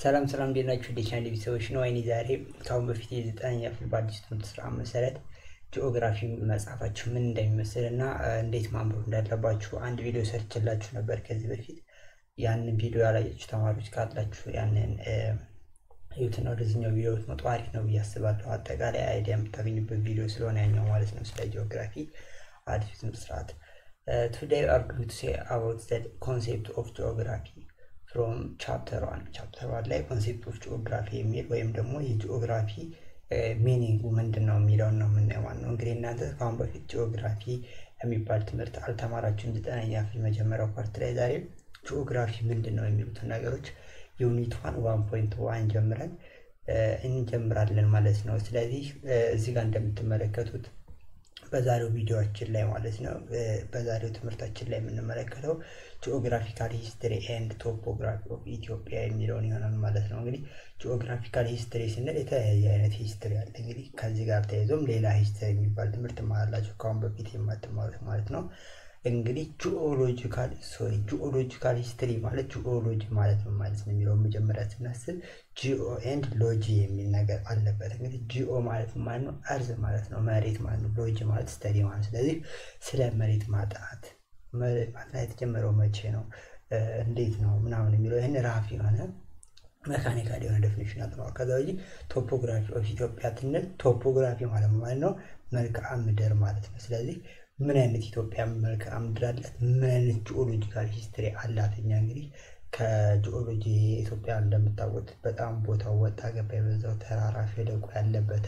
ሰላም ሰላም እንዴት ናችሁ? ዲቻንድ ቤተሰቦች ነው። አይኔ ዛሬ ከአሁን በፊት የዘጠነኛ ክፍል በአዲስ ትምህርት ስራ መሰረት ጂኦግራፊ መጽሐፋችሁ ምን እንደሚመስል እና እንዴት ማንበብ እንዳለባችሁ አንድ ቪዲዮ ሰርችላችሁ ነበር ከዚህ በፊት። ያንን ቪዲዮ ያላያችሁ ተማሪዎች ካላችሁ ያንን ህይወትና ወደዚህኛው ቪዲዮ ብትመጡ አሪፍ ነው ብዬ አስባለሁ። አጠቃላይ አይዲያ የምታገኙበት ቪዲዮ ስለሆነ ያኛው ማለት ነው ስለ ጂኦግራፊ አዲስ ትምህርት ስርዓት ቱዴይ አር ጎይንግ ቱ ሴ አባውት ዘ ኮንሴፕት ኦፍ ጂኦግራፊ ፍሮም ቻፕተር ዋን ቻፕተር ዋን ላይ ኮንሴፕት ኦፍ ጂኦግራፊ የሚል ወይም ደግሞ የጂኦግራፊ ሚኒንጉ ምንድን ነው የሚለውን ነው የምናየው ማለት ነው። እንግዲህ እናንተ ከአሁን በፊት ጂኦግራፊ የሚባል ትምህርት አልተማራችሁም። ዘጠነኛ ክፍል መጀመሪያው ፓርት ላይ ዛሬ ጂኦግራፊ ምንድን ነው የሚሉትን ነገሮች ዩኒት ዋን ዋን ፖይንት ዋን ጀምረን እንጀምራለን ማለት ነው። ስለዚህ እዚህ ጋር እንደምትመለከቱት በዛሬው ቪዲዮችን ላይ ማለት ነው በዛሬው ትምህርታችን ላይ የምንመለከተው ጂኦግራፊካል ሂስትሪ ኤንድ ቶፖግራፊ ኦፍ ኢትዮጵያ የሚለውን ይሆናል ማለት ነው። እንግዲህ ጂኦግራፊካል ሂስትሪ ስንል የተለያየ አይነት ሂስትሪ አለ። እንግዲህ ከዚህ ጋር ተያይዞም ሌላ ሂስትሪ የሚባል ትምህርት ማላቸው ከአሁን በፊት የማትማሩት ማለት ነው። እንግዲህ ጂኦሎጂካል ሶሪ ጂኦሎጂካል ሂስትሪ ማለት ጂኦሎጂ ማለት ነው ማለት ነው የሚለውን መጀመሪያ ስናስብ ጂኦ ኤንድ ሎጂ የሚል ነገር አለበት። እንግዲህ ጂኦ ማለት ማለት ነው እርዝ ማለት ነው መሬት ማለት ነው። ሎጂ ማለት ስተዲ ማለት ስለዚህ ስለ መሬት ማጥናት ማጥናት የተጀመረው መቼ ነው እንዴት ነው ምናምን የሚለው ይህን ራፍ የሆነ መካኒካል የሆነ ዴፊኒሽን ያጥነዋል። ከዛ ውጪ ቶፖግራፊ ኦፍ ኢትዮጵያ ትንል ቶፖግራፊ ማለት ማለት ነው መልክዓ ምድር ማለት ነው። ስለዚህ ምን አይነት ኢትዮጵያ መልክዓ ምድር አላት? ምን አይነት ጂኦሎጂካል ሂስትሪ አላት? እኛ እንግዲህ ከጂኦሎጂ ኢትዮጵያ እንደምታወቁት በጣም ቦታው ወጣ ገባ የበዛው ተራራ ሸለቆ ያለበት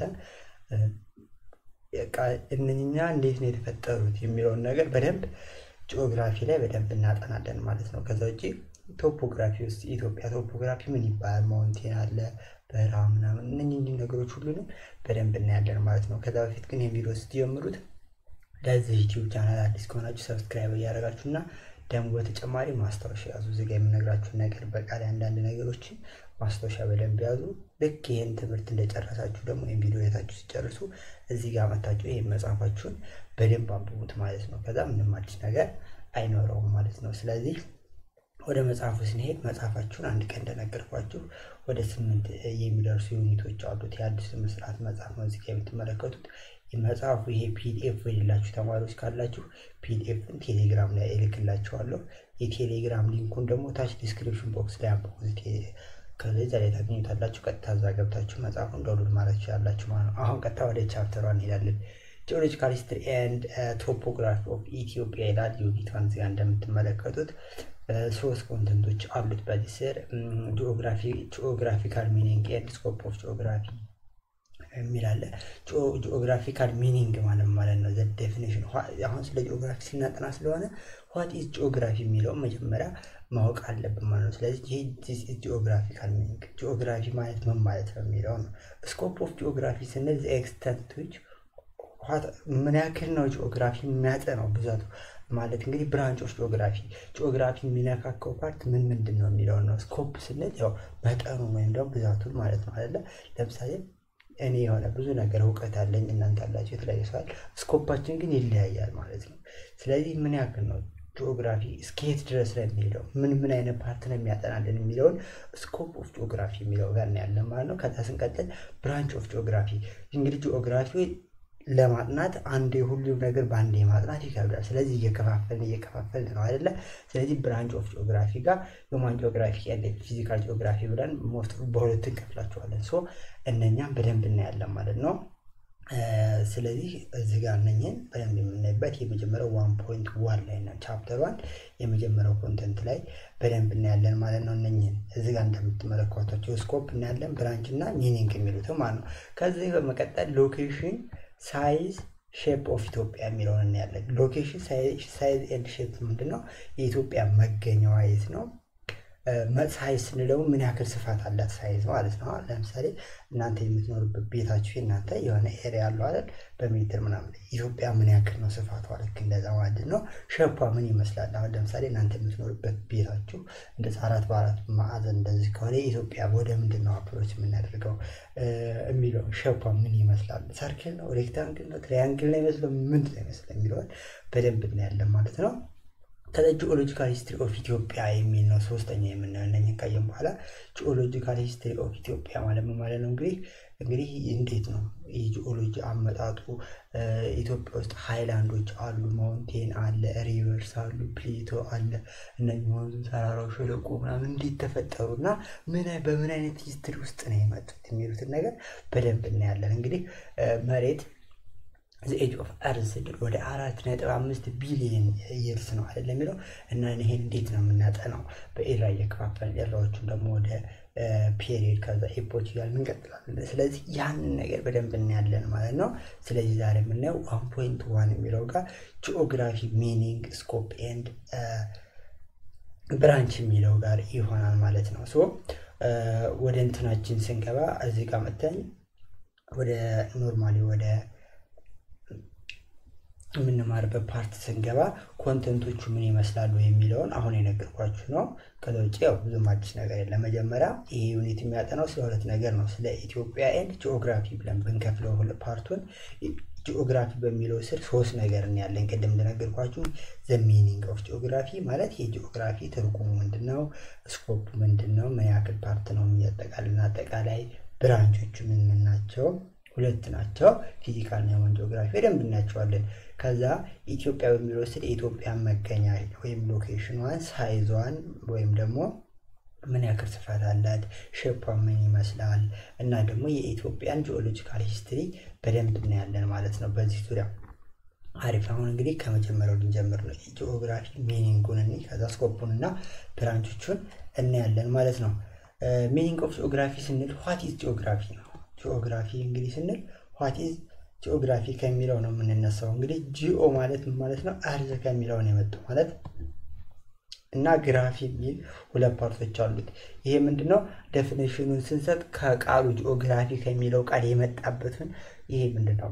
እነኛ እንዴት ነው የተፈጠሩት የሚለውን ነገር በደንብ ጂኦግራፊ ላይ በደንብ እናጠናለን ማለት ነው። ከዛ ውጭ ቶፖግራፊ ውስጥ ኢትዮጵያ ቶፖግራፊ ምን ይባላል? ማውንቴን አለ፣ በረሃ ምናምን እነኝህ ነገሮች ሁሉንም በደንብ እናያለን ማለት ነው። ከዛ በፊት ግን የቪዲዮ ስትጀምሩት ለዚህ ዩቲዩብ ቻናል አዲስ ከሆናችሁ ሰብስክራይብ እያደረጋችሁ እና ደግሞ በተጨማሪ ማስታወሻ ያዙ። እዚጋ የምነግራችሁን ነገር በቃል አንዳንድ ነገሮችን ማስታወሻ በደንብ ያዙ። ልክ ይህን ትምህርት እንደጨረሳችሁ ደግሞ ይህን ቪዲዮ የታችሁ ሲጨርሱ እዚህ ጋር መታችሁ ይህን መጽሐፋችሁን በደንብ አንብቡት ማለት ነው። ከዛ ምንም አዲስ ነገር አይኖረውም ማለት ነው። ስለዚህ ወደ መጽሐፉ ስንሄድ መጽሐፋችሁን አንድ ቀን እንደነገርኳችሁ ወደ ስምንት የሚደርሱ ዩኒቶች አሉት። የአዲስ ስርዓት መጽሐፍ ነው እዚህ የምትመለከቱት። መጽሐፉ ይሄ ፒዲኤፍ የሌላችሁ ተማሪዎች ካላችሁ ፒዲኤፍን ቴሌግራም ላይ እልክላችኋለሁ። የቴሌግራም ሊንኩን ደግሞ ታች ዲስክሪፕሽን ቦክስ ላይ አንብቡት። ከዛ ላይ ታገኙታላችሁ። ቀጥታ እዛ ገብታችሁ መጽሐፉን ዳውንሎድ ማለት ትችላላችሁ ማለት ነው። አሁን ቀጥታ ወደ ቻፕተሯ እንሄዳለን። ጂኦሎጂካል ሂስትሪ ኤንድ ቶፖግራፊ ኦፍ ኢትዮጵያ ይላል። ዩኒቷን እዚጋ እንደምትመለከቱት ሶስት ኮንተንቶች አሉት በዚህ ስር ጂኦግራፊካል ሚኒንግ ኤንድ ስኮፕ ኦፍ ጂኦግራፊ የሚል አለ። ጂኦግራፊካል ሚኒንግ ማለት ማለት ነው ዘ ዴፊኒሽን። አሁን ስለ ጂኦግራፊ ሲናጠና ስለሆነ ዋት ኢዝ ጂኦግራፊ የሚለውን መጀመሪያ ማወቅ አለብን ማለት ነው። ስለዚህ ይህ ጂኦግራፊካል ሚኒንግ ጂኦግራፊ ማለት ምን ማለት ነው የሚለው ነው። ስኮፕ ኦፍ ጂኦግራፊ ስንል ዘ ኤክስተንት ዊች ምን ያክል ነው ጂኦግራፊ የሚያጠናው ብዛቱ ማለት እንግዲህ ብራንቾች ጂኦግራፊ ጂኦግራፊ የሚነካከው ፓርት ምን ምንድን ነው የሚለውን ነው። ስኮፕ ስንል ያው መጠኑ ወይም ደግሞ ብዛቱን ማለት ነው አይደለ? ለምሳሌ እኔ የሆነ ብዙ ነገር እውቀት አለኝ፣ እናንተ አላችሁ፣ የተለያየ ሰዋል። ስኮፓችን ግን ይለያያል ማለት ነው። ስለዚህ ምን ያክል ነው ጂኦግራፊ እስከየት ድረስ ነው የሚሄደው፣ ምን ምን አይነት ፓርት ነው የሚያጠናልን የሚለውን ስኮፕ ኦፍ ጂኦግራፊ የሚለው ጋር እናያለን ማለት ነው። ከዛ ስንቀጥል ብራንች ኦፍ ጂኦግራፊ እንግዲህ ጂኦግራፊ ለማጥናት አንዴ ሁሉም ነገር በአንዴ ማጥናት ይከብዳል። ስለዚህ እየከፋፈልን እየከፋፈልን ነው አይደለ? ስለዚህ ብራንች ኦፍ ጂኦግራፊ ጋር ሂውማን ጂኦግራፊ ያለ ፊዚካል ጂኦግራፊ ብለን በሁለት እንከፍላቸዋለን። ሶ እነኛም በደንብ እናያለን ማለት ነው። ስለዚህ እዚህ ጋር እነኝን በደንብ የምናይበት የመጀመሪያው ዋን ፖይንት ዋን ላይ ነው። ቻፕተር ዋን የመጀመሪያው ኮንተንት ላይ በደንብ እናያለን ማለት ነው። እነኝን እዚህ ጋር እንደምትመለከቷቸው ስኮፕ እናያለን፣ ብራንች እና ሚኒንግ የሚሉትም ማለት ነው። ከዚህ በመቀጠል ሎኬሽን ሳይዝ ሼፕ ኦፍ ኢትዮጵያ የሚለውን እናያለን። ሎኬሽን ሳይዝ ኤንድ ሼፕ ምንድን ነው? የኢትዮጵያ መገኛዋ የት ነው? ሳይዝ ስንለው ምን ያክል ስፋት አላት ሳይዝ ማለት ነው። ለምሳሌ እናንተ የምትኖሩበት ቤታችሁ እናንተ የሆነ ኤሪያ ያለው አይደል በሜትር ምናምን ኢትዮጵያ ምን ያክል ነው ስፋቷ? ልክ እንደዛ ማለት ነው። ሸፓ ምን ይመስላል? አሁን ለምሳሌ እናንተ የምትኖሩበት ቤታችሁ እንደዚ አራት በአራት ማዕዘን እንደዚህ ከሆነ ኢትዮጵያ ወደ ምንድን ነው አፕሮች የምናደርገው የሚለው ሸፓ ምን ይመስላል? ሰርክል ነው? ሬክታንግል ነው? ትሪያንግል ነው ይመስለው? ምንድን ነው ይመስለው የሚለውን በደንብ እናያለን ማለት ነው። ከዛ ጂኦሎጂካል ሂስትሪ ኦፍ ኢትዮጵያ የሚል ነው ሶስተኛ የምናየው። እነኝህን ካየን በኋላ ጂኦሎጂካል ሂስትሪ ኦፍ ኢትዮጵያ ማለት ምን ማለት ነው? እንግዲህ እንግዲህ እንዴት ነው የጂኦሎጂ አመጣጡ? ኢትዮጵያ ውስጥ ሃይላንዶች አሉ፣ ማውንቴን አለ፣ ሪቨርስ አሉ፣ ፕሌቶ አለ። እነዚህ ወንዙ፣ ተራራው፣ ሸለቆ ምናምን እንዴት ተፈጠሩ እና ምን በምን አይነት ሂስትሪ ውስጥ ነው የመጡት የሚሉትን ነገር በደንብ እናያለን። እንግዲህ መሬት ዘ ኤጅ ኦፍ አርዝ ስንል ወደ አራት ነጥብ አምስት ቢሊየን ይርስ ነው አይደል የሚለው እና ይሄን እንዴት ነው የምናጠናው? በኤራ እየከፋፈልን ኤራዎቹን ደግሞ ወደ ፔሪድ ከዛ ኤፖች እያልን እንቀጥላለን። ስለዚህ ያንን ነገር በደንብ እናያለን ማለት ነው። ስለዚህ ዛሬ የምናየው ዋን ፖይንት ዋን የሚለው ጋር ጂኦግራፊ ሚኒንግ ስኮፕ ኤንድ ብራንች የሚለው ጋር ይሆናል ማለት ነው። ሶ ወደ እንትናችን ስንገባ እዚህ ጋር መተን ወደ ኖርማሊ ወደ የምንማርበት ፓርት ስንገባ ኮንተንቶቹ ምን ይመስላሉ የሚለውን አሁን የነገርኳችሁ ነው። ከዛ ውጭ ያው ብዙም አዲስ ነገር የለም። መጀመሪያ ይሄ ዩኒት የሚያጠናው ስለ ሁለት ነገር ነው፣ ስለ ኢትዮጵያ ኤንድ ጂኦግራፊ ብለን ብንከፍለው ፓርቱን ጂኦግራፊ በሚለው ስር ሶስት ነገር እናያለን። ቅድም እንደነገርኳችሁ ዘ ሚኒንግ ኦፍ ጂኦግራፊ ማለት የጂኦግራፊ ትርጉሙ ምንድን ነው፣ ስኮፕ ምንድን ነው፣ ምን ያክል ፓርት ነው የሚያጠቃልና አጠቃላይ ብራንቾቹ ምን ምን ናቸው ሁለት ናቸው። ፊዚካል እና ሂውማን ጂኦግራፊ በደንብ እናያቸዋለን። ከዛ ኢትዮጵያ በሚለው ስል የኢትዮጵያን መገኛ ወይም ሎኬሽኗን፣ ሳይዟን ወይም ደግሞ ምን ያክል ስፋት አላት፣ ሼፓ ምን ይመስላል እና ደግሞ የኢትዮጵያን ጂኦሎጂካል ሂስትሪ በደንብ እናያለን ማለት ነው በዚህ ዙሪያ። አሪፍ። አሁን እንግዲህ ከመጀመሪያው ልንጀምር ነው። ጂኦግራፊ ሚኒንጉን እኔ ከዛ ስኮፑን እና ብራንቾቹን እናያለን ማለት ነው። ሚኒንግ ኦፍ ጂኦግራፊ ስንል ዋት ኢዝ ጂኦግራፊ ነው። ጂኦግራፊ እንግዲህ ስንል ዋት ኢዝ ጂኦግራፊ ከሚለው ነው የምንነሳው። እንግዲህ ጂኦ ማለት ምን ማለት ነው? አርዝ ከሚለው ነው የመጡ ማለት እና ግራፊ የሚል ሁለት ፓርቶች አሉት። ይሄ ምንድነው? ዴፊኒሽኑን ስንሰጥ ከቃሉ ጂኦግራፊ ከሚለው ቃል የመጣበትን ይሄ ምንድነው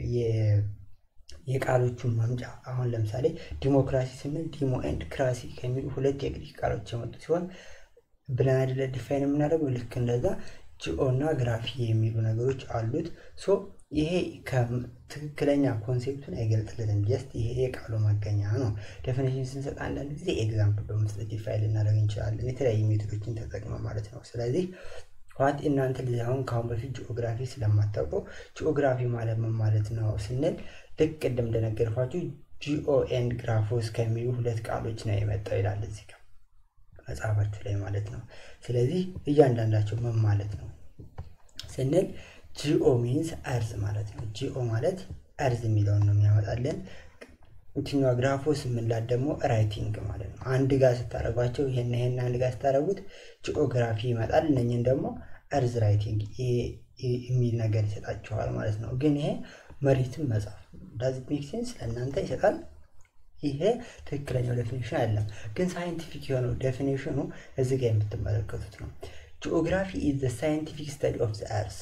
የቃሎቹን መምጫ አሁን ለምሳሌ ዲሞክራሲ ስንል ዲሞ ኤንድ ክራሲ ከሚሉ ሁለት የግሪክ ቃሎች የመጡ ሲሆን ብለን አይደለ ዲፋይን የምናደርገው ልክ እንደዛ ጂኦ እና ግራፊ የሚሉ ነገሮች አሉት። ሶ ይሄ ትክክለኛ ኮንሴፕቱን አይገልጥልንም። ጀስት ይሄ የቃሉ መገኛ ነው። ዴፊኒሽን ስንሰጥ አንዳንድ ጊዜ ኤግዛምፕል በመስጠት ዲፋይን ልናደርግ እንችላለን፣ የተለያዩ ሜቶዶችን ተጠቅመ ማለት ነው። ስለዚህ ዋት እናንተ ልጅ አሁን ከአሁን በፊት ጂኦግራፊ ስለማታውቁ ጂኦግራፊ ማለት ምን ማለት ነው ስንል ልክ ቅድም እንደነገርኳችሁ ጂኦ ኤንድ ግራፎስ ከሚሉ ሁለት ቃሎች ነው የመጣው ይላል እዚህ ጋር መጽሐፋችሁ ላይ ማለት ነው። ስለዚህ እያንዳንዳቸው ምን ማለት ነው ስንል ጂኦ ሚንስ እርዝ ማለት ነው። ጂኦ ማለት እርዝ የሚለውን ነው የሚያመጣልን። እንትኛዋ ግራፎስ የምንላት ደግሞ ራይቲንግ ማለት ነው። አንድ ጋር ስታደረጓቸው ይሄን ይሄን አንድ ጋር ስታደረጉት ጂኦግራፊ ይመጣል። እነኝን ደግሞ እርዝ ራይቲንግ የሚል ነገር ይሰጣችኋል ማለት ነው። ግን ይሄ መሬትን መጻፍ ዳዝ ሜክ ሴንስ ለእናንተ ይሰጣል። ይሄ ትክክለኛው ዴፊኒሽን አይደለም፣ ግን ሳይንቲፊክ የሆነው ዴፊኒሽኑ እዚህ ጋር የምትመለከቱት ነው። ጂኦግራፊ ኢዝ ዘ ሳይንቲፊክ ስተዲ ኦፍ ዘ እርዝ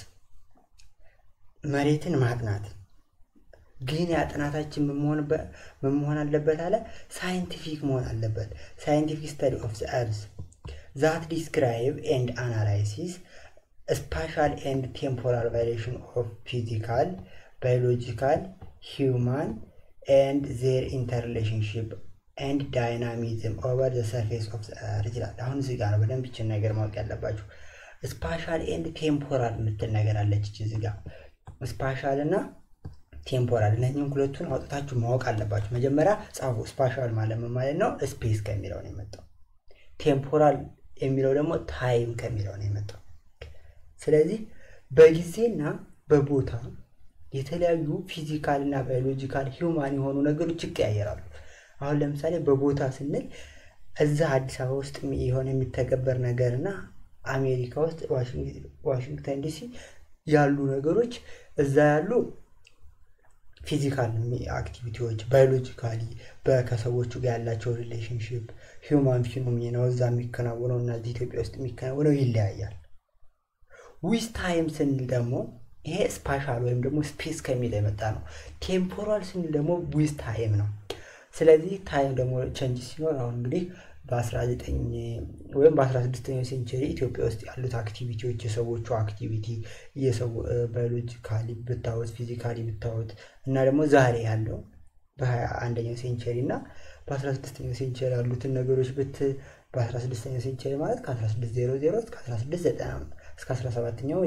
መሬትን ማጥናት ግን የጥናታችን ምን መሆን አለበት አለ ሳይንቲፊክ መሆን አለበት። ሳይንቲፊክ ስተዲ ኦፍ ዘ እርዝ ዛት ዲስክራይብ ኤንድ አናላይሲስ ስፓሻል ኤንድ ቴምፖራል ቫይሌሽን ኦፍ ፊዚካል ባዮሎጂካል ሂውማን ኤንድ ዜር ኢንተርሪሌሽንሽፕ ኤንድ ዳይናሚዝም ኦቨር ዘ ሰርፌስ ኦፍ እርዝ ይላል። አሁን እዚህ ጋር ነው በደንብ ይችን ነገር ማወቅ ያለባችሁ። ስፓሻል ኤንድ ቴምፖራል የምትል ነገር አለች እዚህ ጋር ስፓሻል እና ቴምፖራል እነዚህም ሁለቱን አውጥታችሁ ማወቅ አለባችሁ። መጀመሪያ ጻፉ። ስፓሻል ማለት ምን ማለት ነው? ስፔስ ከሚለው ነው የመጣው። ቴምፖራል የሚለው ደግሞ ታይም ከሚለው ነው የመጣው። ስለዚህ በጊዜና በቦታ የተለያዩ ፊዚካል እና ባዮሎጂካል ሂውማን የሆኑ ነገሮች ይቀያየራሉ። አሁን ለምሳሌ በቦታ ስንል እዛ አዲስ አበባ ውስጥ የሆነ የሚተገበር ነገር እና አሜሪካ ውስጥ ዋሽንግተን ዲሲ ያሉ ነገሮች እዛ ያሉ ፊዚካል አክቲቪቲዎች ባዮሎጂካሊ ከሰዎቹ ጋር ያላቸው ሪሌሽንሽፕ ሂውማን ፊኖሚናው እዛ የሚከናወነው እና እዚህ ኢትዮጵያ ውስጥ የሚከናወነው ይለያያል። ዊዝ ታይም ስንል ደግሞ ይሄ ስፓሻል ወይም ደግሞ ስፔስ ከሚል የመጣ ነው። ቴምፖራል ስንል ደግሞ ዊዝ ታይም ነው። ስለዚህ ታይም ደግሞ ቸንጅ ሲኖር አሁን እንግዲህ በ19 ወይም በ16ኛው ሴንቸሪ ኢትዮጵያ ውስጥ ያሉት አክቲቪቲዎች የሰዎቹ አክቲቪቲ የሰው ባዮሎጂካሊ ብታወት ፊዚካሊ ብታወት እና ደግሞ ዛሬ ያለው በ21ኛው ሴንቸሪ እና በ16ኛው ሴንቸሪ ያሉትን ነገሮች ብት በ16ኛው ሴንቸሪ ማለት ከ1600 እስከ 1690 እስከ 17ኛው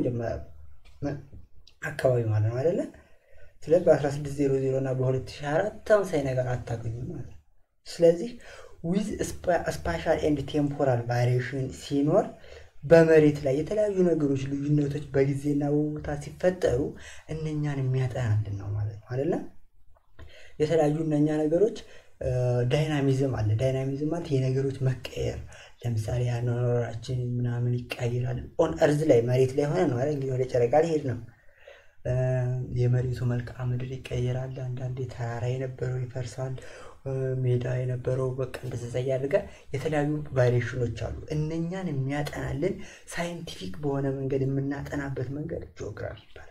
አካባቢ ማለት ነው አይደለ? ስለዚህ በ1600 እና በ2024 ተመሳሳይ ነገር አታገኙም ማለት ነው። ስለዚህ ዊዝ ስፓሻል ኤንድ ቴምፖራል ቫሪዬሽን ሲኖር በመሬት ላይ የተለያዩ ነገሮች ልዩነቶች በጊዜና በቦታ ሲፈጠሩ እነኛን የሚያጠናልን ነው ማለት ነው አይደለ? የተለያዩ እነኛ ነገሮች ዳይናሚዝም አለ። ዳይናሚዝም ማለት የነገሮች መቀየር፣ ለምሳሌ ያኗኗራችን ምናምን ይቀይራል። ኦን እርዝ ላይ መሬት ላይ ሆነ ነው አይደል? እንግዲህ ወደ ጨረቃ ሊሄድ ነው። የመሬቱ መልክዓ ምድር ይቀየራል። አንዳንዴ ተራራ የነበረው ይፈርሳል። ሜዳ የነበረው በቃ እንደዛ እያደረገ የተለያዩ ቫሪዬሽኖች አሉ። እነኛን የሚያጠናልን ሳይንቲፊክ በሆነ መንገድ የምናጠናበት መንገድ ጂኦግራፊ ይባላል።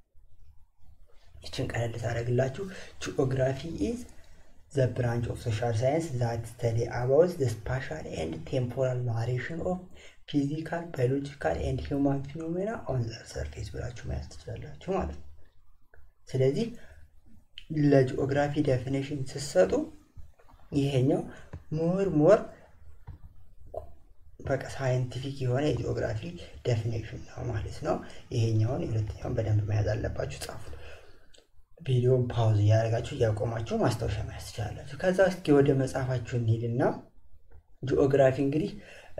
ይችን ቀለል ታደርግላችሁ። ጂኦግራፊ ኢዝ ዘ ብራንች ኦፍ ሶሻል ሳይንስ ዛት ስተዲ አባውት ዘ ስፓሻል ኤንድ ቴምፖራል ቫሪዬሽን ኦፍ ፊዚካል ባዮሎጂካል ኤንድ ሂውማን ፊኖሜና ኦን ዘ ሰርፌስ ብላችሁ መያዝ ትችላላችሁ ማለት ነው። ስለዚህ ለጂኦግራፊ ዴፊኔሽን ስትሰጡ ይሄኛው ሞር ሞር በቃ ሳይንቲፊክ የሆነ የጂኦግራፊ ዴፊኔሽን ነው ማለት ነው። ይሄኛውን የሁለተኛውን በደንብ መያዝ አለባችሁ፣ ጻፉት። ቪዲዮን ፓውዝ እያደረጋችሁ እያቆማችሁ ማስታወሻ መያዝ ትችላላችሁ። ከዛ እስኪ ወደ መጽሐፋችሁ እንሂድና ጂኦግራፊ እንግዲህ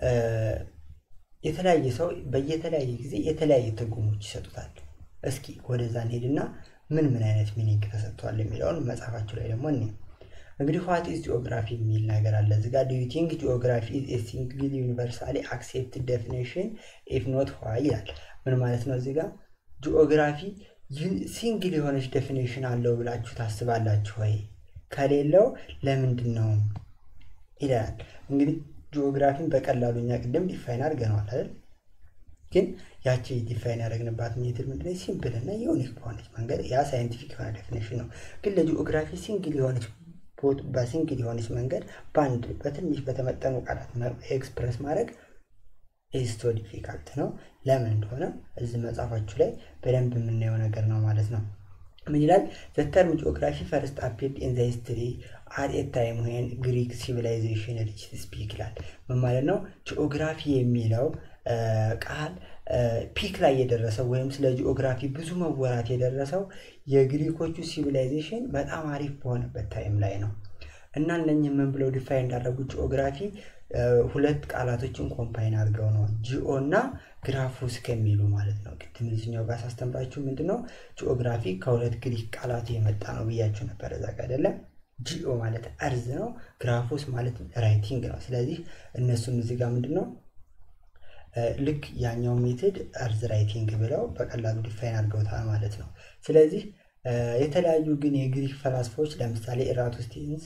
የተለያየ ሰው በየተለያየ ጊዜ የተለያየ ትርጉሞች ይሰጡታል። እስኪ ወደዛ እንሂድና ምን ምን አይነት ሚኒንግ ተሰጥቷል የሚለውን መጽሐፋችሁ ላይ ደግሞ እኔ እንግዲህ ዋት ኢዝ ጂኦግራፊ የሚል ነገር አለ እዚህ ጋር ዱ ዩ ቲንክ ጂኦግራፊ ኢዝ ኤ ሲንግል ዩኒቨርሳሊ አክሴፕትድ ዴፊኒሽን ኢፍ ኖት ዋይ ይላል። ምን ማለት ነው? እዚህ ጋር ጂኦግራፊ ሲንግል የሆነች ዴፊኒሽን አለው ብላችሁ ታስባላችሁ ወይ? ከሌለው ለምንድን ነው ይላል። እንግዲህ ጂኦግራፊን በቀላሉ እኛ ቅድም ዲፋይን አድርገነዋል አይደል? ግን ያቺ ዲፋይን ያደረግንባት ሜትድ ምንድን ነው? ሲምፕል እና ዩኒክ በሆነች መንገድ ያ ሳይንቲፊክ የሆነ ዴፊኒሽን ነው። ግን ለጂኦግራፊ ሲንግል የሆነች በሲንግል የሆነች መንገድ በአንድ በትንሽ በተመጠኑ ቃላት ኤክስፕረስ ማድረግ ኢስቶ ዲፊካልት ነው። ለምን እንደሆነ እዚህ መጽሐፋችሁ ላይ በደንብ የምናየው ነገር ነው ማለት ነው። ምን ይላል? ዘ ተርም ጂኦግራፊ ፈርስት አፒርድ ኢን ዘ ሂስትሪ አት ኤ ታይም ዌን ግሪክ ሲቪላይዜሽን ሪችድ ስፒክ ይላል። ምን ማለት ነው? ጂኦግራፊ የሚለው ቃል ፒክ ላይ የደረሰው ወይም ስለ ጂኦግራፊ ብዙ መወራት የደረሰው የግሪኮቹ ሲቪላይዜሽን በጣም አሪፍ በሆነበት ታይም ላይ ነው እና እነኝህ ምን ብለው ዲፋይ እንዳደረጉት ጂኦግራፊ ሁለት ቃላቶችን ኮምፓይን አድርገው ነው ጂኦ እና ግራፉስ ከሚሉ ማለት ነው። ቅድም እዚህኛው ጋር ሳስተምራችሁ ምንድነው ጂኦግራፊ ከሁለት ግሪክ ቃላት የመጣ ነው ብያችሁ ነበር። እዛ ጋር አይደለም ጂኦ ማለት እርዝ ነው፣ ግራፉስ ማለት ራይቲንግ ነው። ስለዚህ እነሱም እዚህ ጋር ምንድን ነው ልክ ያኛው ሜትድ እርዝ ራይቲንግ ብለው በቀላሉ ዲፋይን አድርገውታል ማለት ነው። ስለዚህ የተለያዩ ግን የግሪክ ፈላስፋዎች ለምሳሌ ኤራቶስቴንስ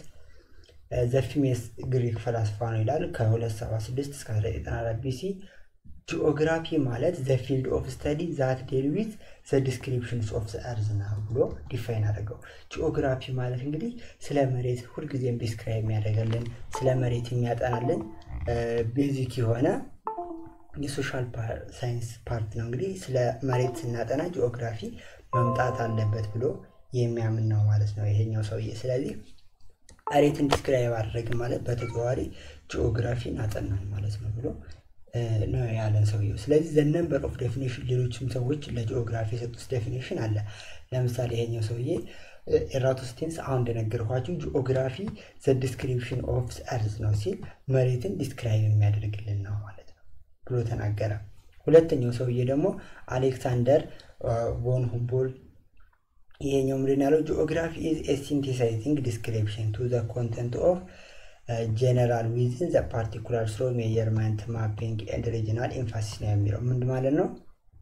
ዘፊሜስ ግሪክ ፈላስፋ ነው ይላል ከ276 እስከ 1994 ቢሲ ጂኦግራፊ ማለት ዘ ፊልድ ኦፍ ስተዲ ዛት ዴል ዊዝ ዘ ዲስክሪፕሽንስ ኦፍ ዘ እርዝ ነው ብሎ ዲፋይን አድርገው። ጂኦግራፊ ማለት እንግዲህ ስለ መሬት ሁልጊዜም ዲስክራይብ የሚያደርገልን ስለ መሬት የሚያጠናልን ቤዚክ የሆነ የሶሻል ሳይንስ ፓርት ነው። እንግዲህ ስለ መሬት ስናጠና ጂኦግራፊ መምጣት አለበት ብሎ የሚያምን ነው ማለት ነው ይሄኛው ሰውዬ። ስለዚህ መሬትን ዲስክራይብ አደረግ ማለት በተዘዋዋሪ ጂኦግራፊን አጠናን ማለት ነው ብሎ ነው ያለን ሰውየው። ስለዚህ ዘ ነምበር ኦፍ ዴፊኒሽን ሌሎችም ሰዎች ለጂኦግራፊ የሰጡት ዴፊኒሽን አለ። ለምሳሌ ይሄኛው ሰውዬ ኤራቶስቴንስ አሁን እንደነገርኳችሁ ጂኦግራፊ ዘ ዲስክሪፕሽን ኦፍ እርዝ ነው ሲል መሬትን ዲስክራይብ የሚያደርግልን ነው ማለት ነው ብሎ ተናገረ። ሁለተኛው ሰውዬ ደግሞ አሌክሳንደር ቮን ሁምቦልት ይሄኛው ምንድን ያለው ጂኦግራፊ ኢዝ ኤ ሲንቴሳይዚንግ ዲስክሪፕሽን ቱ ዘ ኮንተንት ኦፍ ጀነራል ዊዝን ዘ ፓርቲኩላር ስሮ ሜየርመንት ማፒንግ ኤንድ ሪጂናል ኤንፋሲስ ነው የሚለው ምንድ ማለት ነው?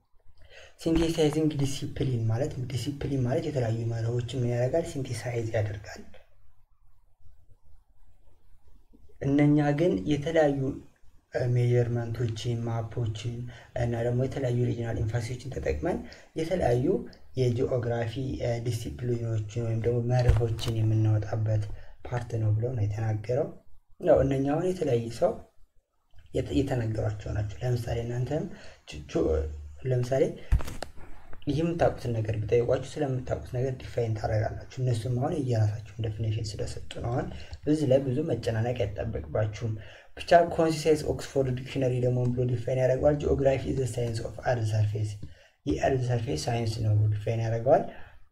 ሲንቴሳይዚንግ ዲሲፕሊን ማለት ዲሲፕሊን ማለት የተለያዩ መርሆችን ምን ያደርጋል? ሲንቴሳይዝ ያደርጋል። እነኛ ግን የተለያዩ ሜየርመንቶችን ማፖችን እና ደግሞ የተለያዩ ሪጂናል ኤንፋሲሶችን ተጠቅመን የተለያዩ የጂኦግራፊ ዲሲፕሊኖችን ወይም ደግሞ መርሆችን የምናወጣበት ፓርት ነው ብለው ነው የተናገረው። ያው እነኛ አሁን የተለያየ ሰው የተነገሯቸው ናቸው። ለምሳሌ እናንተም ለምሳሌ ይህ የምታውቁትን ነገር ቢጠይቋችሁ ስለምታውቁት ነገር ዲፋይን ታደርጋላችሁ። እነሱም አሁን የየራሳቸውን ዴፊኔሽን ስለሰጡ ነው። አሁን በዚህ ላይ ብዙ መጨናነቅ አይጠበቅባችሁም። ብቻ ኮንሲሳይንስ ኦክስፎርድ ዲክሽነሪ ደግሞ ብሎ ዲፋይን ያደርገዋል። ጂኦግራፊ ዘ ሳይንስ ኦፍ አርዝ ሰርፌስ የአርዝ ሰርፌስ ሳይንስ ነው ብሎ ዲፋይን ያደርገዋል።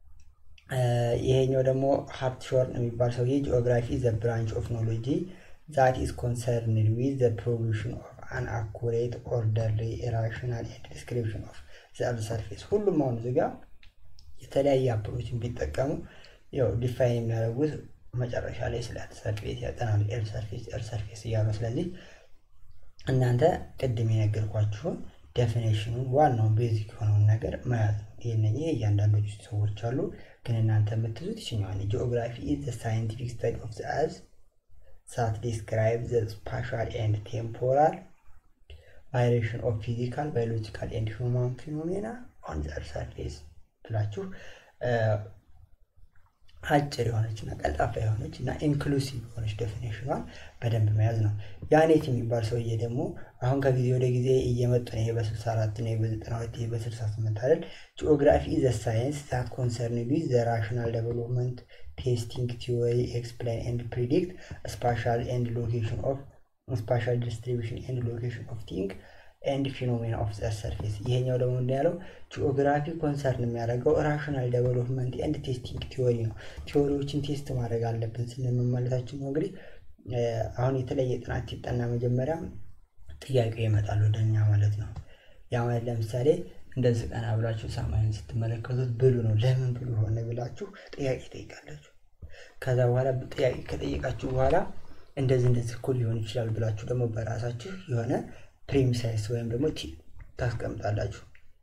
ይሄኛው ደግሞ ሀብት ሾርን የሚባል ሰውዬ ጂኦግራፊ ዘ ብራንች ኦፍ ኖሎጂ ዛት ኢዝ ኮንሰርንድ ዊዝ ዘ ፕሮቪዥን ኦፍ አን አኩሬት ኦርደርሊ ራሽናል ኤንድ ዲስክሪፕሽን ኦፍ ዘ አርዝ ሰርፌስ። ሁሉም አሁን እዚህ ጋር የተለያየ አፕሮችን ቢጠቀሙ ያው ዲፋይን የሚያደርጉት መጨረሻ ላይ ስለ አርዝ ሰርፌስ ያጠናሉ። ኤርዝ ሰርፌስ ኤርዝ ሰርፌስ እያሉ ስለዚህ እናንተ ቅድም የነገርኳችሁን ዴፊኔሽኑን ዋናውን ቤዚክ የሆነውን ነገር መያዝ ነው። ይህን ይህ እያንዳንዶቹ ሰዎች አሉ፣ ግን እናንተ የምትዙት ይችኛዋል። ጂኦግራፊ ኢዝ ዘ ሳይንቲፊክ ስተዲ ኦፍ ዘ አርዝ ዛት ዲስክራይብ ዘ ስፓሻል ኤንድ ቴምፖራል ቫይሬሽን ኦፍ ፊዚካል ባዮሎጂካል ኤንድ ሂውማን ፊኖሜና ኦን ዘ አርዝ ሰርፌስ ብላችሁ አጭር የሆነች እና ቀልጣፋ የሆነች እና ኢንክሉሲቭ የሆነች ዴፊኔሽኗን በደንብ መያዝ ነው። ያኔት የሚባል ሰውዬ ደግሞ አሁን ከጊዜ ወደ ጊዜ እየመጡ ነው። ይሄ በ64 ነው፣ በ92 ይሄ በ68 አይደል። ጂኦግራፊ ዘ ሳይንስ ዛት ኮንሰርን ዊዝ ዘ ራሽናል ዴቨሎፕመንት ቴስቲንግ ቲዎሪ ኤክስፕላይን ኤንድ ፕሪዲክት ስፓሻል ኤንድ ሎኬሽን ኦፍ ስፓሻል ዲስትሪቢሽን ኤንድ ሎኬሽን ኦፍ ቲንግ ኤንድ ፊኖሜና ኦፍ ዘ ሰርፌስ። ይሄኛው ደግሞ እንዳለው ጂኦግራፊ ኮንሰርን የሚያደርገው ራሽናል ዴቨሎፕመንት ኤንድ ቴስቲንግ ቲዎሪ ነው። ቲዎሪዎችን ቴስት ማድረግ አለብን ስንል ማለታችን ነው። እንግዲህ አሁን የተለየ ጥናት ሲጠና መጀመሪያ ጥያቄው ይመጣል ወደኛ ማለት ነው። ያ ማለት ለምሳሌ እንደዚህ ቀና ብላችሁ ሰማይን ስትመለከቱት ብሉ ነው። ለምን ብሉ ሆነ ብላችሁ ጥያቄ ጠይቃላችሁ። ከዛ በኋላ ጥያቄ ከጠየቃችሁ በኋላ እንደዚህ እንደዚህ እኮ ሊሆን ይችላል ብላችሁ ደግሞ በራሳችሁ የሆነ ፕሪሚሳይስ ወይም ደግሞ ታስቀምጣላችሁ።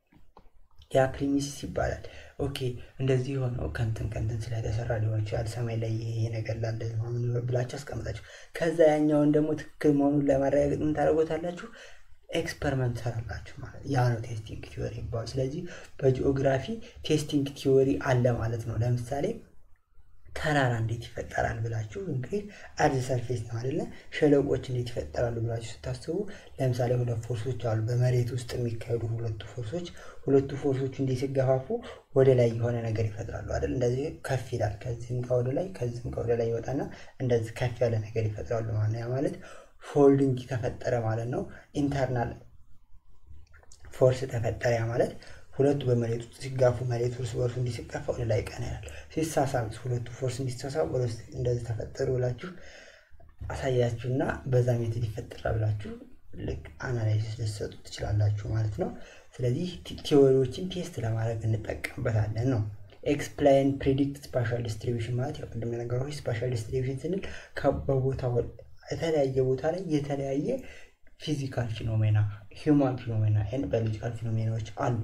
ያ ፕሪሚሲስ ይባላል። ኦኬ እንደዚህ የሆነው ከንትን ከንትን ስለተሰራ ሊሆን ይችላል ሰማይ ላይ ይሄ ነገር ላለ ብላችሁ አስቀምጣችሁ ከዛ ያኛውን ደግሞ ትክክል መሆኑን ለማረጋገጥ ምን ታደርጎታላችሁ? ኤክስፐሪመንት ሰራላችሁ ማለት ያ ነው ቴስቲንግ ቲዎሪ ይባላል። ስለዚህ በጂኦግራፊ ቴስቲንግ ቲዎሪ አለ ማለት ነው። ለምሳሌ ተራራ እንዴት ይፈጠራል ብላችሁ እንግዲህ አርዝ ሰርፌስ ነው አይደለ? ሸለቆች እንዴት ይፈጠራሉ ብላችሁ ስታስቡ ለምሳሌ ሁለት ፎርሶች አሉ፣ በመሬት ውስጥ የሚካሄዱ ሁለቱ ፎርሶች። ሁለቱ ፎርሶች እንዴት ሲገፋፉ ወደ ላይ የሆነ ነገር ይፈጥራሉ አይደል? እንደዚህ ከፍ ይላል። ከዚህም ጋር ወደ ላይ ከዚህም ጋር ወደ ላይ ይወጣና እንደዚህ ከፍ ያለ ነገር ይፈጥራሉ ማለት ያ ማለት ፎልዲንግ ተፈጠረ ማለት ነው። ኢንተርናል ፎርስ ተፈጠረ ያ ማለት ሁለቱ በመሬት ውስጥ ሲጋፉ መሬት እርስ በርሱ እንዲህ ሲጋፋ ወደ ላይ ቀና ይላል። ሲሳሳብ ሁለቱ ፎርስ እንዲሳሳብ ወደ ውስጥ እንደዚህ ተፈጠሩ ብላችሁ አሳያችሁና በዛ ሜትድ ይፈጠራል ብላችሁ ልክ አናላይሲስ ልትሰጡ ትችላላችሁ ማለት ነው። ስለዚህ ቲዎሪዎችን ቴስት ለማድረግ እንጠቀምበታለን ነው። ኤክስፕላይን ፕሪዲክት ስፓሻል ዲስትሪቢሽን ማለት ያው ቅድም የነገርኩህ ስፓሻል ዲስትሪቢሽን ስንል በቦታ የተለያየ ቦታ ላይ የተለያየ ፊዚካል ፊኖሜና ሂውማን ፊኖሜና ኤንድ ባዮሎጂካል ፊኖሜናዎች አሉ።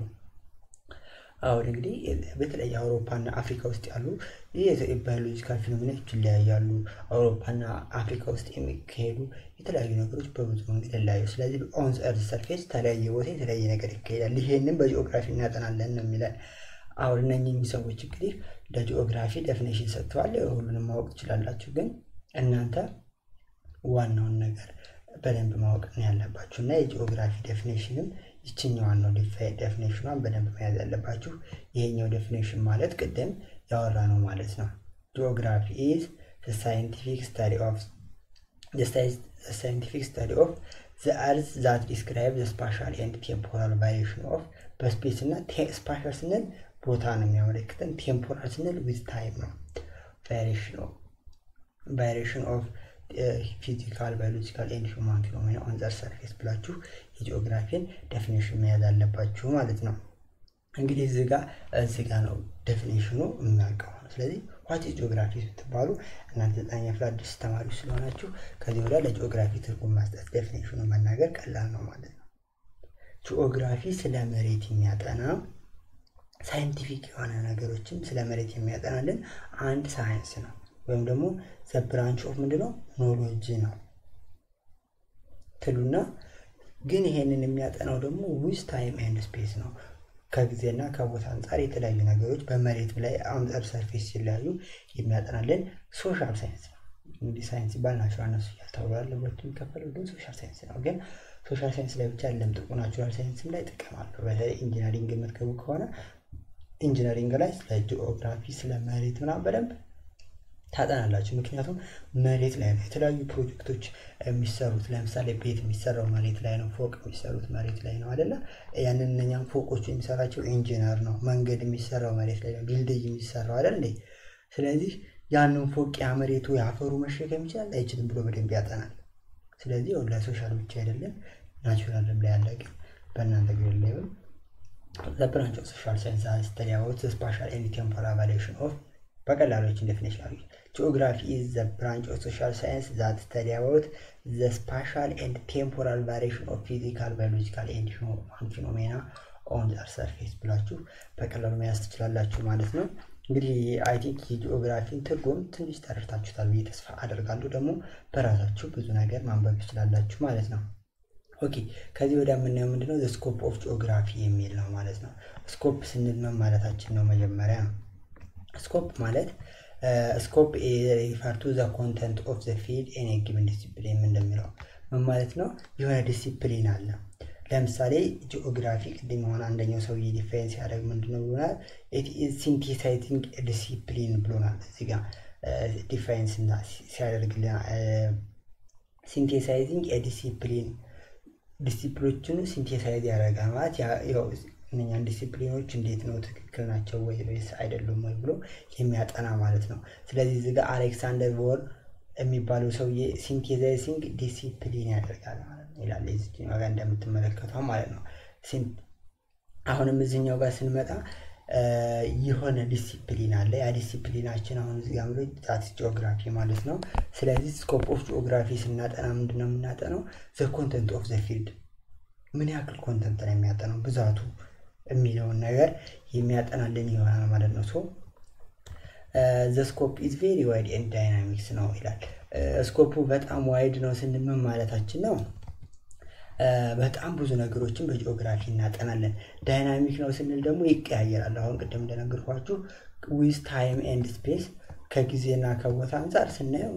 አሁን እንግዲህ በተለይ አውሮፓና አፍሪካ ውስጥ ያሉ ባዮሎጂካል ፊኖሜናዎች ይለያያሉ። አውሮፓና አፍሪካ ውስጥ የሚካሄዱ የተለያዩ ነገሮች በብዙ መንገድ ይለያዩ። ስለዚህ ኦን እርዝ ሰርፌስ የተለያየ ቦታ የተለያየ ነገር ይካሄዳል። ይሄንን በጂኦግራፊ እናጠናለን ነው የሚለን። አሁን እነኚህ ሰዎች እንግዲህ ለጂኦግራፊ ዴፊኔሽን ሰጥተዋል። ሁሉንም ማወቅ ትችላላችሁ፣ ግን እናንተ ዋናውን ነገር በደንብ ማወቅ ነው ያለባችሁ እና የጂኦግራፊ ዴፊኔሽንም ይችኛዋን ነው ዴፊኔሽኗን በደንብ መያዝ ያለባችሁ። ይሄኛው ዴፊኔሽን ማለት ቅድም ያወራ ነው ማለት ነው። ጂኦግራፊ ኢዝ ሳይንቲፊክ ስታዲ ኦፍ ሳይንቲፊክ ስታዲ ኦፍ ዘ አርዝ ዛት ዲስክራይብ ዘ ስፓሻል ኤንድ ቴምፖራል ቫሪዬሽን ኦፍ በስፔስ እና ስፓሻል ስንል ቦታ ነው የሚያመለክተን። ቴምፖራል ስንል ዊዝ ታይም ነው። ቫሪዬሽን ኦፍ ቫሪዬሽን ኦፍ ፊዚካል ባዮሎጂካል ኤንድ ሂውማን ፊኖሜና ኦን ዘ ሰርፌስ ብላችሁ የጂኦግራፊን ዴፊኔሽን መያዝ አለባችሁ ማለት ነው። እንግዲህ እዚህ ጋር እዚህ ጋር ነው ዴፊኔሽኑ የሚያልቀው ነው። ስለዚህ ዋት ኢዝ ጂኦግራፊ ስትባሉ እናንተ ዘጠነኛ ክፍል አዲስ ተማሪዎች ስለሆናችሁ ከዚህ ወዲያ ለጂኦግራፊ ትርጉም መስጠት ዴፊኔሽኑ መናገር ቀላል ነው ማለት ነው። ጂኦግራፊ ስለ መሬት የሚያጠና ሳይንቲፊክ የሆነ ነገሮችን ስለ መሬት የሚያጠናልን አንድ ሳይንስ ነው ወይም ደግሞ ዘ ብራንች ኦፍ ምንድነው ኖሎጂ ነው ትሉና ግን ይሄንን የሚያጠናው ደግሞ ዊዝ ታይም ኤንድ ስፔስ ነው። ከጊዜና ከቦታ አንጻር የተለያዩ ነገሮች በመሬት ላይ አንጻር ሰርፌስ ሲለያዩ የሚያጠናልን ሶሻል ሳይንስ ነው። እንግዲህ ሳይንስ ሲባል ናቹራል ነሱ እያልተብሏል ሁለቱ የሚከፈለው ግን ሶሻል ሳይንስ ነው። ግን ሶሻል ሳይንስ ላይ ብቻ ያለም ጥቁ ናቹራል ሳይንስም ላይ ጥቅም አለው። በተለይ ኢንጂነሪንግ የምትገቡ ከሆነ ኢንጂነሪንግ ላይ ስለ ጂኦግራፊ ስለ መሬት ምናምን በደንብ ታጠናላችሁ። ምክንያቱም መሬት ላይ ነው የተለያዩ ፕሮጀክቶች የሚሰሩት። ለምሳሌ ቤት የሚሰራው መሬት ላይ ነው። ፎቅ የሚሰሩት መሬት ላይ ነው አይደለ? ያንን እነኛም ፎቆቹ የሚሰራቸው ኢንጂነር ነው። መንገድ የሚሰራው መሬት ላይ ነው። ድልድይ የሚሰራው አይደል እንዴ? ስለዚህ ያንን ፎቅ ያ መሬቱ የአፈሩ መሸከም ይችላል አይችልም ብሎ በደንብ ያጠናል። ስለዚህ ለሶሻል ብቻ አይደለም ናቹራልም ላይ ያለ ግን በእናንተ ግሬድ ሌቭል ዘ ብራንች ኦፍ ሶሻል ሳይንስ ስተዲ አባውት ስፓሻል ኤንድ ቴምፖራል ቫሪዬሽን ኦፍ በቀላሎችን ዴፊኒሽን አሉ። ጂኦግራፊ ኢዝ ዘ ብራንች ኦፍ ሶሻል ሳይንስ ዛት ስተዲ አባውት ዘ ስፓሻል ኤንድ ቴምፖራል ቫሪዬሽን ኦፍ ፊዚካል ባዮሎጂካል ኤንድ ሂውማን ፊኖሜና ኦን ዘ አርዝ ሰርፌስ ብላችሁ በቀላሉ መያዝ ትችላላችሁ ማለት ነው። እንግዲህ አይ ቲንክ የጂኦግራፊን ትርጉም ትንሽ ተረድታችሁታል ብዬ ተስፋ አደርጋለሁ። ደግሞ በራሳችሁ ብዙ ነገር ማንበብ ትችላላችሁ ማለት ነው። ኦኬ ከዚህ ወዲያ የምናየው ምንድነው ስኮፕ ኦፍ ጂኦግራፊ የሚል ነው ማለት ነው። ስኮፕ ስንል ምን ማለታችን ነው? መጀመሪያ ነው ስኮፕ ማለት ስኮፕ ሪፈር ቱ ዘ ኮንተንት ኦፍ ዘ ፊልድ ኤን ጊቭን ዲሲፕሊን እንደሚለው ምን ማለት ነው? የሆነ ዲሲፕሊን አለ። ለምሳሌ ጂኦግራፊ ቅድም የሆነ አንደኛው ሰውዬ ዲፋይን ሲያደርግ ምንድነው ብሎናል? ሲንቴሳይዚንግ ዲሲፕሊን ብሎናል። እዚህ ጋር ዲፋይን ሲያደርግልን ሲንቴሳይዚንግ ዲሲፕሊን ዲሲፕሊኖችን ሲንቴሳይዝ ያደርጋል ማለት እነኛን ዲሲፕሊኖች እንዴት ነው ትክክል ናቸው ወይ ወይስ አይደሉም ወይ ብሎ የሚያጠና ማለት ነው። ስለዚህ እዚህ ጋር አሌክሳንደር ቮር የሚባለው ሰውዬ ሲንቴሳይዚንግ ዲሲፕሊን ያደርጋል ማለት ነው ይላል። እዚህኛው ጋር እንደምትመለከተው ማለት ነው። አሁንም እዚህኛው ጋር ስንመጣ የሆነ ዲሲፕሊን አለ። ያ ዲሲፕሊናችን አሁን እዚህ ጋር ዛት ጂኦግራፊ ማለት ነው። ስለዚህ ስኮፕ ኦፍ ጂኦግራፊ ስናጠና ምንድን ነው የምናጠነው? ዘ ኮንተንት ኦፍ ዘ ፊልድ ምን ያክል ኮንተንት ነው የሚያጠናው ብዛቱ የሚለውን ነገር የሚያጠናልን ይሆናል ማለት ነው። ሶ ዘ ስኮፕ ኢዝ ቬሪ ዋይድ ኤንድ ዳይናሚክስ ነው ይላል። ስኮፑ በጣም ዋይድ ነው ስንል ምን ማለታችን ነው? በጣም ብዙ ነገሮችን በጂኦግራፊ እናጠናለን። ዳይናሚክ ነው ስንል ደግሞ ይቀያየራል። አሁን ቅድም እንደነገርኳችሁ ዊዝ ታይም ኤንድ ስፔስ ከጊዜና ከቦታ አንጻር ስናየው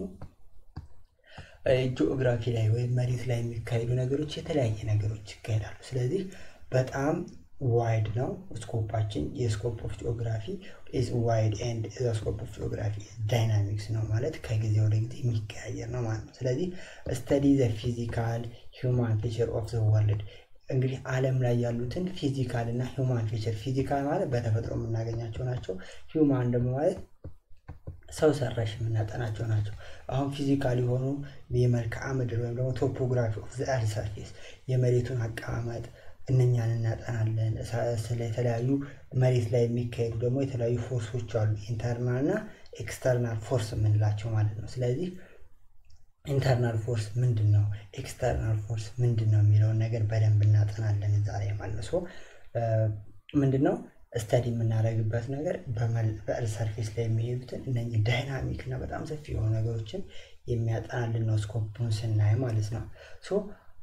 ጂኦግራፊ ላይ ወይም መሬት ላይ የሚካሄዱ ነገሮች የተለያየ ነገሮች ይካሄዳሉ። ስለዚህ በጣም ዋይድ ነው ስኮፓችን። የስኮፕ ኦፍ ጂኦግራፊ ኢዝ ዋይድ ኤንድ ዘ ስኮፕ ኦፍ ጂኦግራፊ ዳይናሚክስ ነው ማለት ከጊዜ ወደ ጊዜ የሚቀያየር ነው ማለት ነው። ስለዚህ ስተዲ ዘ ፊዚካል ሂውማን ፊቸር ኦፍ ዘ ወርልድ እንግዲህ ዓለም ላይ ያሉትን ፊዚካል እና ሂውማን ፊቸር ፊዚካል ማለት በተፈጥሮ የምናገኛቸው ናቸው። ሂውማን ደግሞ ማለት ሰው ሰራሽ የምናጠናቸው ናቸው። አሁን ፊዚካል የሆኑ የመልክዓ ምድር ወይም ደግሞ ቶፖግራፊ ኦፍ ዘ እርዝ ሰርፌስ የመሬቱን አቀማመጥ እነኛን እናጠናለን። ስለ የተለያዩ መሬት ላይ የሚካሄዱ ደግሞ የተለያዩ ፎርሶች አሉ፣ ኢንተርናል እና ኤክስተርናል ፎርስ የምንላቸው ማለት ነው። ስለዚህ ኢንተርናል ፎርስ ምንድን ነው፣ ኤክስተርናል ፎርስ ምንድን ነው የሚለውን ነገር በደንብ እናጠናለን እዛ ላይ ማለት ነው። ምንድን ነው ስተዲ የምናደርግበት ነገር በእርዝ ሰርፌስ ላይ የሚሄዱትን እነኚህ ዳይናሚክ እና በጣም ሰፊ የሆኑ ነገሮችን የሚያጠናልን ነው ስኮፑን ስናይ ማለት ነው። ሶ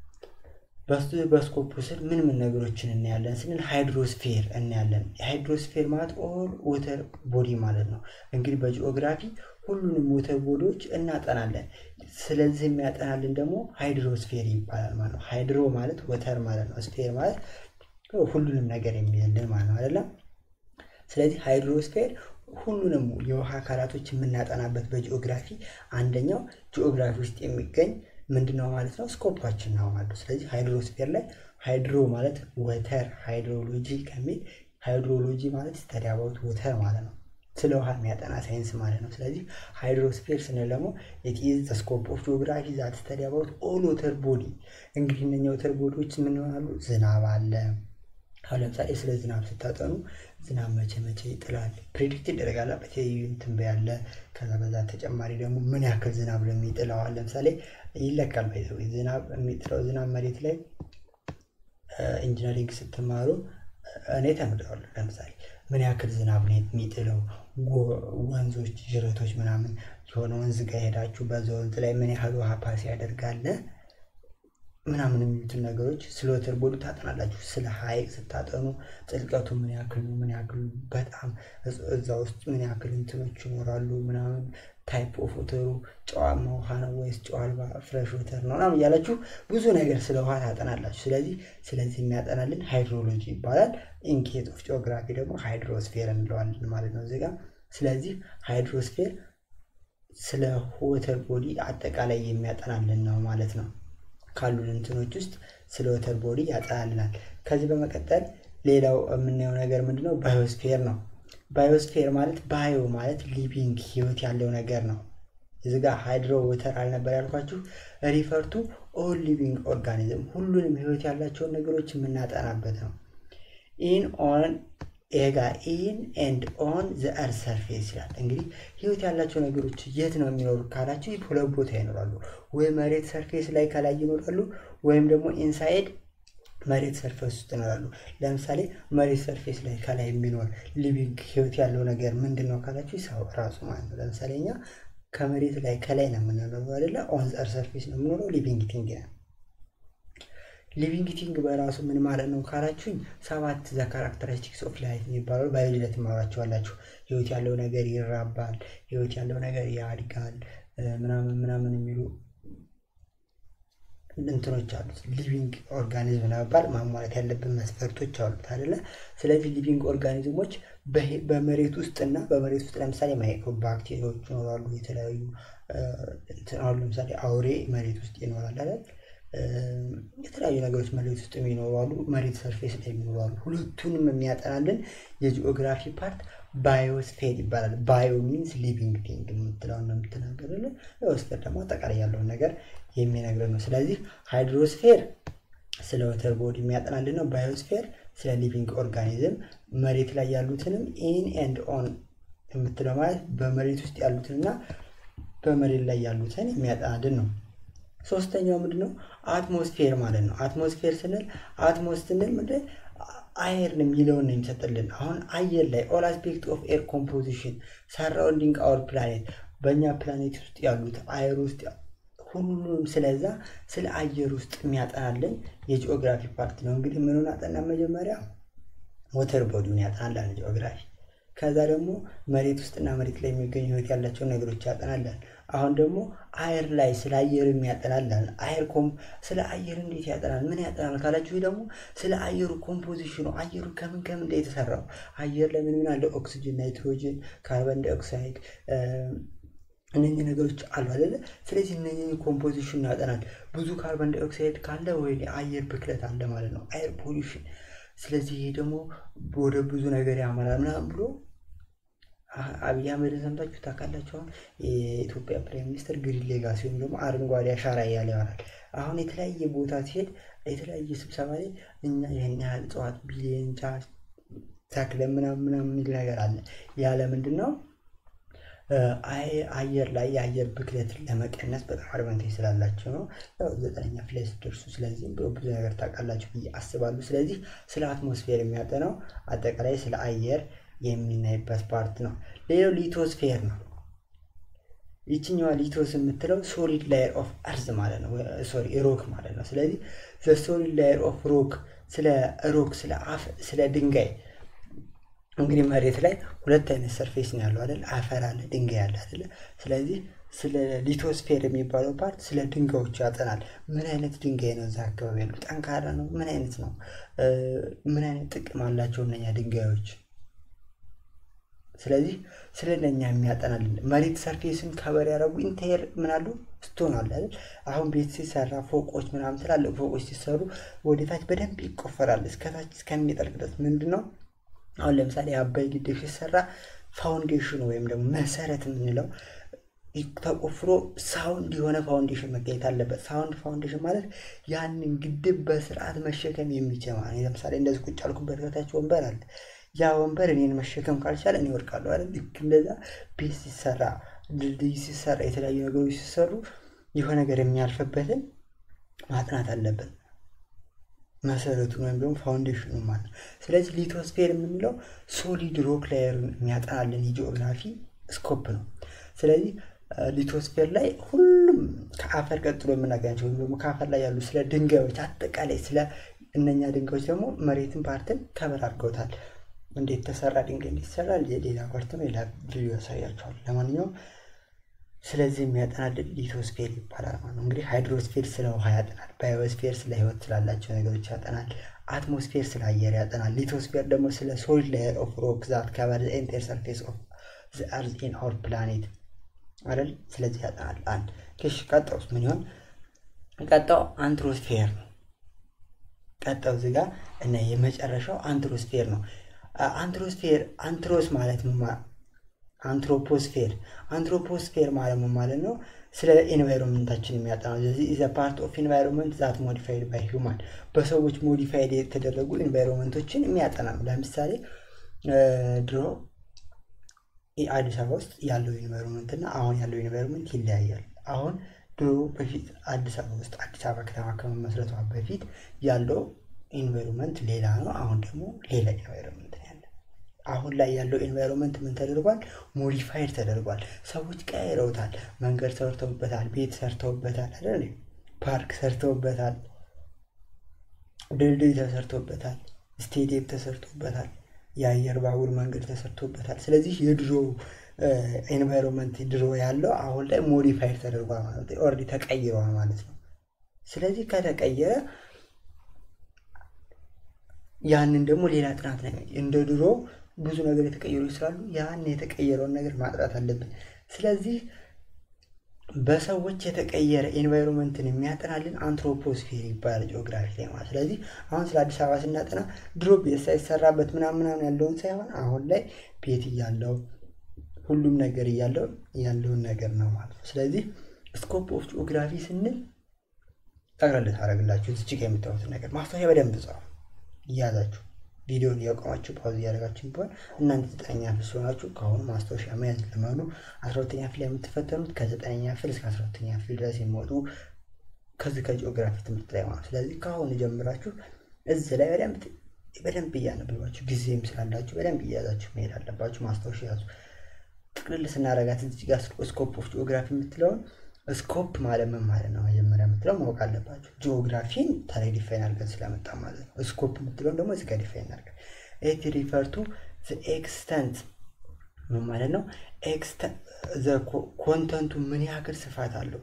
በስኮፑ ስር ምን ምን ነገሮችን እናያለን ስንል ሃይድሮስፌር እናያለን። ሃይድሮስፌር ማለት ኦል ወተር ቦዲ ማለት ነው። እንግዲህ በጂኦግራፊ ሁሉንም ወተር ቦዲዎች እናጠናለን። ስለዚህ የሚያጠናልን ደግሞ ሃይድሮስፌር ይባላል ማለት ነው። ሃይድሮ ማለት ወተር ማለት ነው። ስፌር ማለት ሁሉንም ነገር የሚይዝልን ማለት ነው አይደለም። ስለዚህ ሃይድሮስፌር ሁሉንም የውሃ አካላቶች የምናጠናበት በጂኦግራፊ አንደኛው ጂኦግራፊ ውስጥ የሚገኝ ምንድነው ማለት ነው ስኮፓችን ነው ማለት ነው። ስለዚህ ሃይድሮስፌር ላይ ሃይድሮ ማለት ወተር ሃይድሮሎጂ ከሚል ሃይድሮሎጂ ማለት ስተዲ አባውት ወተር ማለት ነው። ስለ ውሃ የሚያጠና ሳይንስ ማለት ነው። ስለዚህ ሃይድሮስፌር ስንል ደግሞ ኢት ኢዝ ዘ ስኮፕ ኦፍ ጂኦግራፊ ዛት ስተዲ አባውት ኦል ወተር ቦዲ። እንግዲህ እነኛ ወተር ቦዲዎች ምን ይሆናሉ? ዝናብ አለ። አሁን ለምሳሌ ስለ ዝናብ ስታጠኑ ዝናብ መቼ መቼ ይጥላል ፕሬዲክት ይደረጋል። በተለያዩ ትንበያ አለ። ከዛ በዛ ተጨማሪ ደግሞ ምን ያክል ዝናብ ለሚጥለው አሁን ለምሳሌ ይለካል። ባይዘው ዝናብ የሚጥለው ዝናብ መሬት ላይ ኢንጂነሪንግ ስትማሩ እኔ ተምሬዋለሁ። ለምሳሌ ምን ያክል ዝናብ ነው የሚጥለው፣ ወንዞች፣ ጅረቶች ምናምን የሆነ ወንዝ ጋር ሄዳችሁ በዛ ወንዝ ላይ ምን ያህል ውሃ ፓስ ያደርጋል ምናምን የሚሉትን ነገሮች ስለ ወተር ቦዲ ታጠናላችሁ። ስለ ሐይቅ ስታጠኑ ጥልቀቱ ምን ያክል ነው፣ ምን ያክል በጣም እዛ ውስጥ ምን ያክል እንትኖች ይኖራሉ ምናምን ታይፕ ኦፍ ወተሩ ጨዋማ ውሃ ነው ወይስ ጨው አልባ ፍሬሽ ወተር ነው ምናምን እያላችሁ ብዙ ነገር ስለ ውሃ ታጠናላችሁ። ስለዚህ ስለዚህ የሚያጠናልን ሃይድሮሎጂ ይባላል። ኢንኬት ኦፍ ጂኦግራፊ ደግሞ ሃይድሮስፌር እንለዋለን ማለት ነው እዚጋ። ስለዚህ ሃይድሮስፌር ስለ ወተር ቦዲ አጠቃላይ የሚያጠናልን ነው ማለት ነው። ካሉን እንትኖች ውስጥ ስለ ወተር ቦዲ ያጠናልናል። ከዚህ በመቀጠል ሌላው የምናየው ነገር ምንድነው? ባዮስፌር ነው። ባዮስፌር ማለት ባዮ ማለት ሊቪንግ ህይወት ያለው ነገር ነው። እዚ ጋ ሃይድሮ ወተር አልነበር ያልኳችሁ? ሪፈርቱ ኦል ሊቪንግ ኦርጋኒዝም ሁሉንም ህይወት ያላቸውን ነገሮች የምናጠናበት ነው። ኢን ኦን ኤጋ ኢን ኤንድ ኦን ዘ እርዝ ሰርፌስ ይላል። እንግዲህ ህይወት ያላቸው ነገሮች የት ነው የሚኖሩ ካላችሁ ሁለት ቦታ ይኖራሉ። ወይ መሬት ሰርፌስ ላይ ከላይ ይኖራሉ፣ ወይም ደግሞ ኢንሳይድ መሬት ሰርፌስ ውስጥ ይኖራሉ። ለምሳሌ መሬት ሰርፌስ ላይ ከላይ የሚኖር ሊቪንግ ህይወት ያለው ነገር ምንድን ነው ካላችሁ ሰው ራሱ ማለት ነው። ለምሳሌ እኛ ከመሬት ላይ ከላይ ነው የምንኖረው አይደለ? ኦን ዘ እርዝ ሰርፌስ ነው የምኖረው። ሊቪንግ ቲንግ ነው። ሊቪንግ ቲንግ በራሱ ምን ማለት ነው ካላችሁኝ፣ ሰባት ዘ ካራክተሪስቲክስ ኦፍ ላይፍ የሚባለው ባዮሎጂ ላይ ትማራችኋላችሁ። ህይወት ያለው ነገር ይራባል፣ ህይወት ያለው ነገር ያድጋል፣ ምናምን ምናምን የሚሉ እንትኖች አሉት። ሊቪንግ ኦርጋኒዝም ለመባል ማሟላት ያለብን መስፈርቶች አሉት አይደለ? ስለዚህ ሊቪንግ ኦርጋኒዝሞች በመሬት ውስጥ እና በመሬት ውስጥ ለምሳሌ ማይክሮ ባክቴሪያዎች ይኖራሉ። የተለያዩ አሁን ለምሳሌ አውሬ መሬት ውስጥ ይኖራል አይደል? የተለያዩ ነገሮች መሬት ውስጥ የሚኖራሉ፣ መሬት ሰርፌስ ላይ የሚኖራሉ። ሁለቱንም የሚያጠናልን የጂኦግራፊ ፓርት ባዮስፌር ይባላል። ባዮ ሚንስ ሊቪንግ ቲንግ የምትለውን ነው የምትናገርልን። ባዮስፌር ደግሞ አጠቃላይ ያለውን ነገር የሚነግረን ነው። ስለዚህ ሃይድሮስፌር ስለ ወተር ቦዲ የሚያጠናልን ነው። ባዮስፌር ስለ ሊቪንግ ኦርጋኒዝም፣ መሬት ላይ ያሉትንም ኢን ኤንድ ኦን የምትለው ማለት በመሬት ውስጥ ያሉትንና በመሬት ላይ ያሉትን የሚያጠናልን ነው። ሶስተኛው ምንድን ነው? አትሞስፌር ማለት ነው። አትሞስፌር ስንል አትሞስ ስንል ምንድን አየር የሚለውን ነው የሚሰጥልን። አሁን አየር ላይ ኦል አስፔክት ኦፍ ኤር ኮምፖዚሽን ሰራውንዲንግ አወር ፕላኔት በእኛ ፕላኔት ውስጥ ያሉት አየር ውስጥ ሁሉንም ስለዛ ስለ አየር ውስጥ የሚያጠናልን የጂኦግራፊ ፓርት ነው። እንግዲህ ምኑን አጠና? መጀመሪያ ሞተር ቦዲውን ያጠናላል ጂኦግራፊ። ከዛ ደግሞ መሬት ውስጥና መሬት ላይ የሚገኙ ህይወት ያላቸውን ነገሮች ያጠናላል። አሁን ደግሞ አየር ላይ ስለ አየር ያጠናላል። አየር ኮም ስለ አየር እንዴት ያጠናል? ምን ያጠናል ካላችሁ ደግሞ ስለ አየሩ ኮምፖዚሽኑ አየሩ ከምን ከምን እንደ የተሰራው አየር ላይ ምን ምን አለ? ኦክሲጅን፣ ናይትሮጅን፣ ካርበን ዳይኦክሳይድ እነኚህ ነገሮች አሉ አይደለ? ስለዚህ እነኚህ ኮምፖዚሽን ያጠናል። ብዙ ካርበን ዳይኦክሳይድ ካለ ወይ አየር ብክለት አለ ማለት ነው፣ አየር ፖሊሽን። ስለዚህ ይሄ ደግሞ ወደ ብዙ ነገር ያመራል ምናምን ብሎ አብይ አህመድን ሰምታችሁ ታውቃላችሁ። አሁን የኢትዮጵያ ፕራይም ሚኒስትር ግሪን ሌጋሲ ወይም ደግሞ አረንጓዴ አሻራ እያለ ይሆናል። አሁን የተለያየ ቦታ ሲሄድ የተለያየ ስብሰባ ላይ እኛ ይህን ያህል እጽዋት ቢሊየን ቻ ተክለ ምናምን ምናምን የሚል ነገር አለ። ያለ ምንድን ነው አየር ላይ የአየር ብክለትን ለመቀነስ በጣም አድቫንቴጅ ስላላቸው ነው። ዘጠነኛ ፊት ስትደርሱ ስለዚህ ብዙ ነገር ታውቃላችሁ ብዬ አስባለሁ። ስለዚህ ስለ አትሞስፌር የሚያጠናው አጠቃላይ ስለ አየር የምናይበት ፓርት ነው። ሌላው ሊቶስፌር ነው። ይችኛዋ ሊቶስ የምትለው ሶሊድ ላየር ኦፍ አርዝ ማለት ነው፣ ሶሪ ሮክ ማለት ነው። ስለዚህ ሶሊድ ላየር ኦፍ ሮክ ስለ ሮክ ስለ አፍ ስለ ድንጋይ እንግዲህ መሬት ላይ ሁለት አይነት ሰርፌስ ነው ያለው አይደል? አፈር አለ፣ ድንጋይ አለ አይደለ? ስለዚህ ስለ ሊቶስፌር የሚባለው ፓርት ስለ ድንጋዮች ያጠናል። ምን አይነት ድንጋይ ነው እዛ አካባቢ ያሉ? ጠንካራ ነው? ምን አይነት ነው? ምን አይነት ጥቅም አላቸው እነኛ ድንጋዮች? ስለዚህ ስለ እነኛ የሚያጠናልን መሬት ሰርፌስን ከበር ያደረጉ ኢንቴር ምን አሉ ስቶን አለ አይደል? አሁን ቤት ሲሰራ ፎቆች ምናምን ትላልቅ ፎቆች ሲሰሩ ወደታች በደንብ ይቆፈራል እስከታች እስከሚጠልቅ ድረስ ምንድን ነው አሁን ለምሳሌ የአባይ ግድብ ሲሰራ ፋውንዴሽኑ ወይም ደግሞ መሰረት የምንለው ተቆፍሮ ሳውንድ የሆነ ፋውንዴሽን መገኘት አለበት። ሳውንድ ፋውንዴሽን ማለት ያንን ግድብ በስርዓት መሸከም የሚችል ማለት ለምሳሌ እንደዚህ ቁጭ ያልኩበት ከታች ወንበር አለ። ያ ወንበር እኔን መሸከም ካልቻለ እኔ ወድቃለሁ አይደል? ልክ እንደዛ ቤት ሲሰራ፣ ድልድይ ሲሰራ፣ የተለያዩ ነገሮች ሲሰሩ የሆነ ነገር የሚያልፍበትን ማጥናት አለብን። መሰረቱን ወይም ደግሞ ፋውንዴሽኑ ማለት ነው። ስለዚህ ሊቶስፌር የምንለው ሶሊድ ሮክ ላየርን የሚያጠናልን የጂኦግራፊ ስኮፕ ነው። ስለዚህ ሊቶስፌር ላይ ሁሉም ከአፈር ቀጥሎ የምናገኛቸው ወይም ደግሞ ከአፈር ላይ ያሉ ስለ ድንጋዮች አጠቃላይ ስለ እነኛ ድንጋዮች ደግሞ መሬትን ፓርትን ከበር አድርገውታል። እንዴት ተሰራ ድንጋይ እንዴት ይሰራል የሌላ ፓርት ነው። ሌላ ቪዲዮ ያሳያቸዋል። ለማንኛውም ስለዚህ የሚያጠናልን ሊቶስፌር ይባላል ማለት ነው። እንግዲህ ሃይድሮስፌር ስለ ውሃ ያጠናል። ባዮስፌር ስለ ህይወት ስላላቸው ነገሮች ያጠናል። አትሞስፌር ስለ አየር ያጠናል። ሊቶስፌር ደግሞ ስለ ሶይል ሌየር ኦፍ ሮክ ዛት ከቨር ኤንታየር ሰርፌስ ኦፍ ዘ አርዝ ኢን አወር ፕላኔት አይደል? ስለዚህ ያጠናል። አንድ እሺ፣ ቀጣውስ ምን ይሆን? ቀጣው አንትሮስፌር ነው። ቀጣው እዚህ ጋር እና የመጨረሻው አንትሮስፌር ነው። አንትሮስፌር አንትሮስ ማለት አንትሮፖስፌር አንትሮፖስፌር ማለት ምን ማለት ነው? ስለ ኤንቫይሮንመንታችን የሚያጠናው ስለዚህ ኢዘ ፓርት ኦፍ ኤንቫይሮንመንት ዛት ሞዲፋይድ ባይ ሂውማን በሰዎች ሞዲፋይድ የተደረጉ ኤንቫይሮንመንቶችን የሚያጠና ነው። ለምሳሌ ድሮ አዲስ አበባ ውስጥ ያለው ኤንቫይሮንመንት እና አሁን ያለው ኤንቫይሮንመንት ይለያያል። አሁን ድሮ በፊት አዲስ አበባ ውስጥ አዲስ አበባ ከተማ ከመመስረቷ በፊት ያለው ኤንቫይሮንመንት ሌላ ነው። አሁን ደግሞ ሌላ ኤንቫይሮንመንት ነው ያለ። አሁን ላይ ያለው ኤንቫይሮንመንት ምን ተደርጓል? ሞዲፋይድ ተደርጓል። ሰዎች ቀይረውታል። መንገድ ሰርተውበታል፣ ቤት ሰርተውበታል፣ አይደል? ፓርክ ሰርተውበታል፣ ድልድይ ተሰርቶበታል፣ ስቴዲየም ተሰርቶበታል፣ የአየር ባቡር መንገድ ተሰርቶበታል። ስለዚህ የድሮ ኤንቫይሮንመንት ድሮ ያለው አሁን ላይ ሞዲፋይድ ተደርጓል ማለት ነው። ኦልሬዲ ተቀይረዋል ማለት ነው። ስለዚህ ከተቀየረ ያንን ደግሞ ሌላ ጥናት ነው እንደ ድሮ ብዙ ነገር የተቀየሩ ስላሉ ያን የተቀየረውን ነገር ማጥራት አለብን። ስለዚህ በሰዎች የተቀየረ ኤንቫይሮንመንትን የሚያጠናልን አንትሮፖስፌር ይባላል ጂኦግራፊ ላይ ማለት። ስለዚህ አሁን ስለ አዲስ አበባ ስናጠና ድሮ ቤት ሳይሰራበት ምናምን ምናምን ያለውን ሳይሆን አሁን ላይ ቤት እያለው ሁሉም ነገር እያለው ያለውን ነገር ነው ማለት ነው። ስለዚህ ስኮፕ ኦፍ ጂኦግራፊ ስንል ጠቅላላ ታደርግላችሁ እዚህ ጋር የምታዩትን ነገር ማስታወሻ በደንብ ጻፉ እያዛችሁ ቪዲዮን እያቆማችሁ ፓውዝ እያደረጋችሁ ቢሆን እናንተ ዘጠነኛ ክፍል ሲሆናችሁ ከአሁኑ ማስታወሻ መያዝ ልመዱ። አስራ ሁለተኛ ክፍል የምትፈተኑት ከዘጠነኛ ክፍል እስከ አስራ ሁለተኛ ክፍል ድረስ የሚወጡ ከዚህ ከጂኦግራፊ ትምህርት ላይ ማለት ስለዚህ ከአሁኑ ጀምራችሁ እዚህ ላይ በደንብ በደንብ እያነበባችሁ ጊዜም ስላላችሁ በደንብ እያያዛችሁ መሄድ አለባችሁ። ማስታወሻ ያዙ። ጥቅልል ስናረጋት እዚህ ጋር ስኮፕ ኦፍ ጂኦግራፊ የምትለውን ስኮፕ ማለት ምን ማለት ነው? መጀመሪያ የምትለው ማወቅ አለባቸው። ጂኦግራፊን ታዲያ ዲፋይን አድርገን ስለመጣ ማለት ነው። ስኮፕ የምትለውን ደግሞ እዚህ ጋር ዲፋይን አድርገን ኢት ሪፈር ቱ ኤክስተንት ምን ማለት ነው? ኮንተንቱ ምን ያክል ስፋት አለው።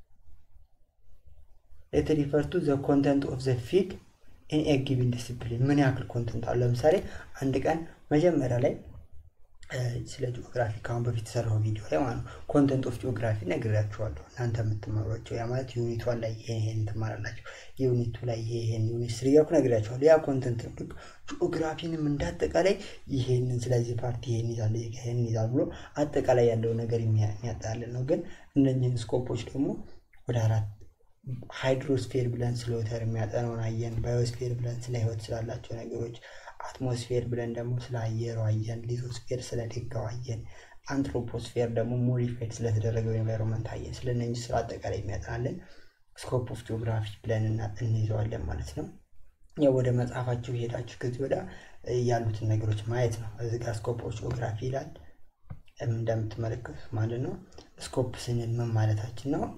ኢት ሪፈር ቱ ዘ ኮንተንት ኦፍ ዘ ፊልድ ኢን ኤ ጊቭን ዲስፕሊን ምን ያክል ኮንተንት አለው። ለምሳሌ አንድ ቀን መጀመሪያ ላይ ስለ ጂኦግራፊ ከአሁን በፊት የሰራው ቪዲዮ ላይ ማለት ነው ኮንተንት ኦፍ ጂኦግራፊ ነግሬያችኋለሁ። እናንተ የምትማሯቸው ያ ማለት ዩኒት ዋን ላይ ይሄን ይሄን ትማራላችሁ፣ ዩኒቱ ላይ ይሄን ዩኒት ስሪ እያልኩ ነግሬያችኋለሁ። ያ ኮንተንት ነው። ልክ ጂኦግራፊንም እንዳጠቃላይ ይሄንን ስለዚህ ፓርቲ ይሄን ይዛል ይሄን ይዛል ብሎ አጠቃላይ ያለው ነገር የሚያጠቃልል ነው። ግን እነኝህን ስኮፖች ደግሞ ወደ አራት ሃይድሮስፌር ብለን ስለ ወተር የሚያጠነውን አየን። ባዮስፌር ብለን ስለ ህይወት ስላላቸው ነገሮች አትሞስፌር ብለን ደግሞ ስለ አየሩ አየን። ሊቶስፌር ስለ ደጋው አየን። አንትሮፖስፌር ደግሞ ሞዲፋይድ ስለተደረገው ኤንቫይሮንመንት አየን። ስለ እነዚህ ስለ አጠቃላይ የሚያጠናለን ስኮፕ ኦፍ ጂኦግራፊ ብለን እንይዘዋለን ማለት ነው። ያው ወደ መጽሐፋችሁ ሄዳችሁ ከዚህ ወደ ያሉትን ነገሮች ማየት ነው። እዚህ ጋር ስኮፕ ኦፍ ጂኦግራፊ ይላል እንደምትመለከቱት ማለት ነው። ስኮፕ ስንል ምን ማለታችን ነው?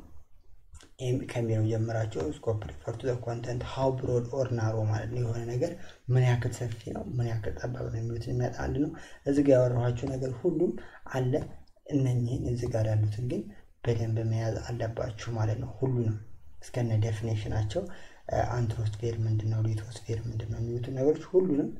ከሚለው ጀምራቸው ስኮፕ ሪፈር ቱ ኮንተንት ሃው ብሮድ ኦር ናሮ ማለት ነው። የሆነ ነገር ምን ያክል ሰፊ ነው፣ ምን ያክል ጠባብ ነው የሚሉትን የሚያጣ አንድ ነው። እዚህ ጋር ያወራኋቸው ነገር ሁሉም አለ። እነኝህን እዚህ ጋር ያሉትን ግን በደንብ መያዝ አለባችሁ ማለት ነው። ሁሉንም እስከነ ዴፊኔሽናቸው አንትሮስፌር ምንድን ነው፣ ሊቶስፌር ምንድን ነው የሚሉትን ነገሮች ሁሉንም